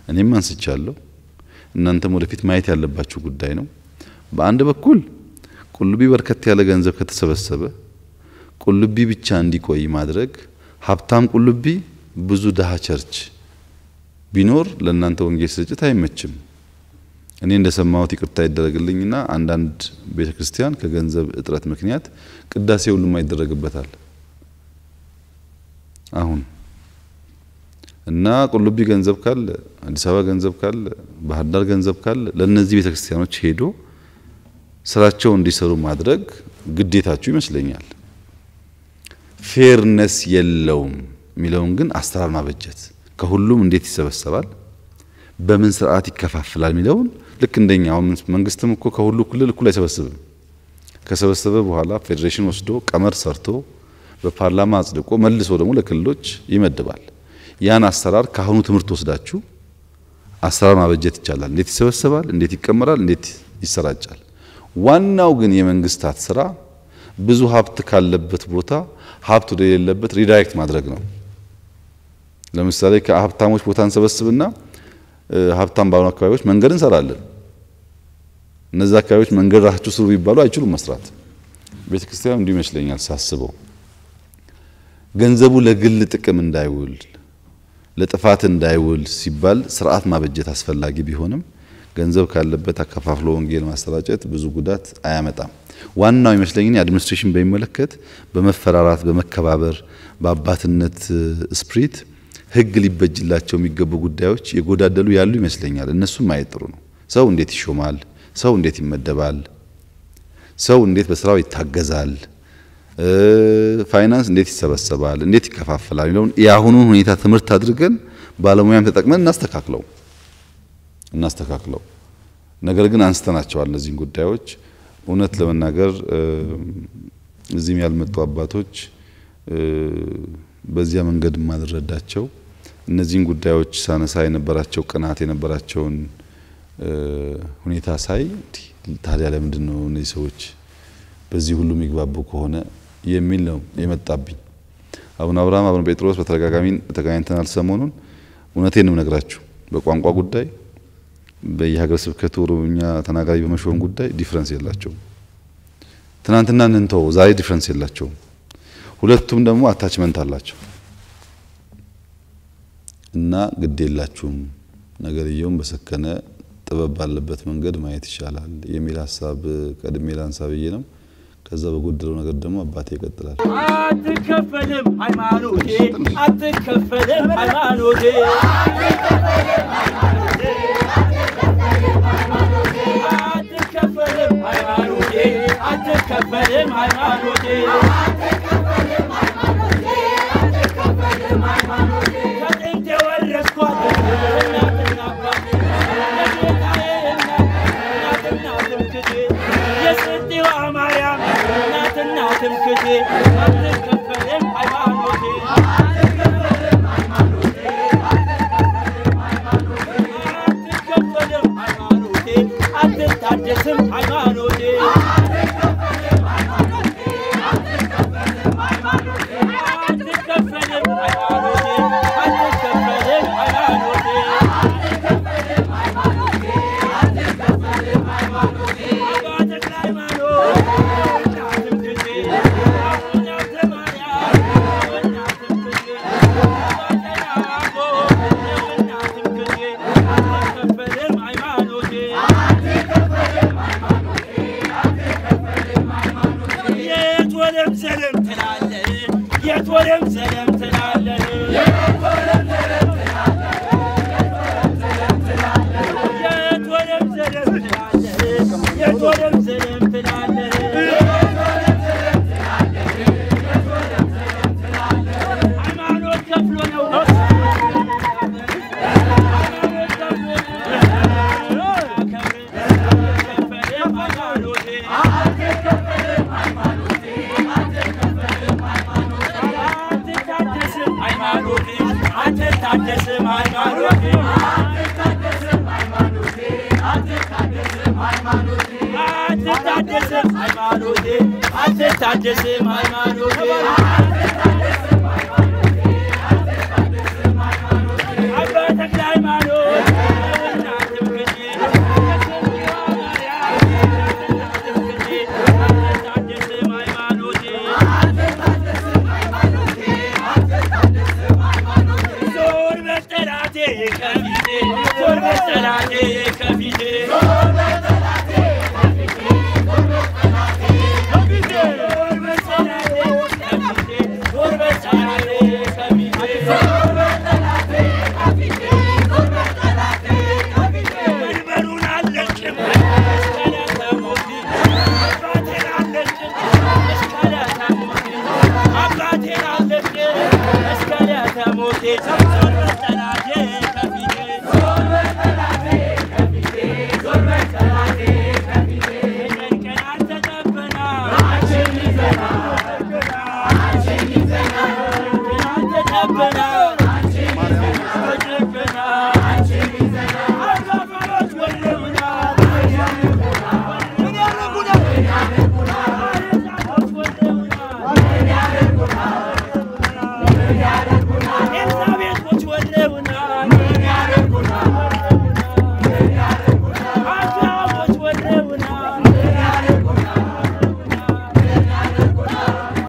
እኔም አንስቻለሁ። እናንተም ወደፊት ማየት ያለባችሁ ጉዳይ ነው። በአንድ በኩል ቁልቢ በርከት ያለ ገንዘብ ከተሰበሰበ ቁልቢ ብቻ እንዲቆይ ማድረግ፣ ሀብታም ቁልቢ ብዙ ድሃ ቸርች ቢኖር ለእናንተ ወንጌል ስርጭት አይመችም። እኔ እንደሰማሁት ይቅርታ ይደረግልኝና አንዳንድ ቤተ ክርስቲያን ከገንዘብ እጥረት ምክንያት ቅዳሴ ሁሉም ይደረግበታል። አሁን እና ቁልቢ ገንዘብ ካለ አዲስ አበባ ገንዘብ ካለ ባህር ዳር ገንዘብ ካለ ለእነዚህ ቤተ ክርስቲያኖች ሄዶ ስራቸው እንዲሰሩ ማድረግ ግዴታችሁ ይመስለኛል። ፌርነስ የለውም የሚለውን ግን አሰራር ማበጀት ከሁሉም እንዴት ይሰበሰባል፣ በምን ስርዓት ይከፋፍላል የሚለውን ልክ እንደኛ አሁን መንግስትም እኮ ከሁሉ ክልል እኩል አይሰበስብም። ከሰበሰበ በኋላ ፌዴሬሽን ወስዶ ቀመር ሰርቶ በፓርላማ አጽድቆ መልሶ ደግሞ ለክልሎች ይመድባል። ያን አሰራር ከአሁኑ ትምህርት ወስዳችሁ አሰራር ማበጀት ይቻላል። እንዴት ይሰበሰባል፣ እንዴት ይቀመራል፣ እንዴት ይሰራጫል። ዋናው ግን የመንግስታት ስራ ብዙ ሀብት ካለበት ቦታ ሀብት ወደሌለበት ሪዳይሬክት ማድረግ ነው። ለምሳሌ ከሀብታሞች ቦታ እንሰበስብና ሀብታም ባሉ አካባቢዎች መንገድ እንሰራለን። እነዚህ አካባቢዎች መንገድ ራሳችሁ ስሩ ቢባሉ አይችሉም መስራት። ቤተ ክርስቲያን እንዲሁ ይመስለኛል ሳስበው ገንዘቡ ለግል ጥቅም እንዳይውል ለጥፋት እንዳይውል ሲባል ስርዓት ማበጀት አስፈላጊ ቢሆንም ገንዘብ ካለበት አከፋፍሎ ወንጌል ማሰራጨት ብዙ ጉዳት አያመጣም። ዋናው ይመስለኝ አድሚኒስትሬሽን በሚመለከት በመፈራራት በመከባበር በአባትነት ስፕሪት ህግ ሊበጅላቸው የሚገቡ ጉዳዮች የጎዳደሉ ያሉ ይመስለኛል። እነሱም ማየት ጥሩ ነው። ሰው እንዴት ይሾማል? ሰው እንዴት ይመደባል? ሰው እንዴት በስራው ይታገዛል? ፋይናንስ እንዴት ይሰበሰባል? እንዴት ይከፋፈላል? የሚለውን የአሁኑን ሁኔታ ትምህርት አድርገን ባለሙያም ተጠቅመን እናስተካክለው እናስተካክለው። ነገር ግን አንስተናቸዋል እነዚህን ጉዳዮች እውነት ለመናገር እዚህም ያልመጡ አባቶች በዚያ መንገድ ማልረዳቸው እነዚህን ጉዳዮች ሳነሳ የነበራቸው ቅናት የነበራቸውን ሁኔታ ሳይ ታዲያ ለምንድን ነው እነዚህ ሰዎች በዚህ ሁሉ የሚግባቡ ከሆነ የሚል ነው የመጣብኝ። አቡነ አብርሃም አቡነ ጴጥሮስ በተደጋጋሚ ተገናኝተናል ሰሞኑን። እውነቴን ነው ነግራችሁ በቋንቋ ጉዳይ በየሀገረ ስብከቱ ኦሮምኛ ተናጋሪ በመሾም ጉዳይ ዲፍረንስ የላቸውም። ትናንትና እንንተው ዛሬ ዲፍረንስ የላቸውም። ሁለቱም ደግሞ አታችመንት አላቸው እና ግድ የላችሁም ነገርየውም በሰከነ ጥበብ ባለበት መንገድ ማየት ይሻላል የሚል ሀሳብ ቀድሜ ላንሳ ብዬ ነው። ከዛ በጎደለው ነገር ደግሞ አባቴ ይቀጥላል። አትከፈልም ሃይማኖቴ አትከፈልም ሃይማኖቴ አትከፈልም ሃይማኖቴ አትከፈልም ሃይማኖቴ ከጥንት የወረስኳት እናትና አባቴ የጌታዬ እናት እናትና ትምክቴ የስንዴዋ ማርያም እናትና ትምክቴ አትከፈልም ሃይማኖቴ አትከፈልም ሃይማኖቴ አትታደስም ሃይማኖቴ አትከፈልም ሃይማኖቴ አትከፈልም ሃይማኖቴ አባ ተክለ ሃይማኖት እናትም ጊዜ አቡነ ሀብተ ማርያም እናትም ጊዜ አባ ቀናፎ እናትም ጊዜ አትከፈልም ሃይማኖቴ የት ወለም ዘለም ትላለህ የት ወለም ዘለም ትላለህ የት ወለም ዘለም ትላለህ የት ወለም ዘለም ትላለህ ሃይማኖት ከፍሎ ነው ሃይማኖት ከፍሎ ነው አትከፈልም ሃይማኖቴ አትታደስም ሃይማኖቴ አትታደስም ሃይማኖቴ አትታደስም ሃይማኖቴ አትታደስም ሃይማኖቴ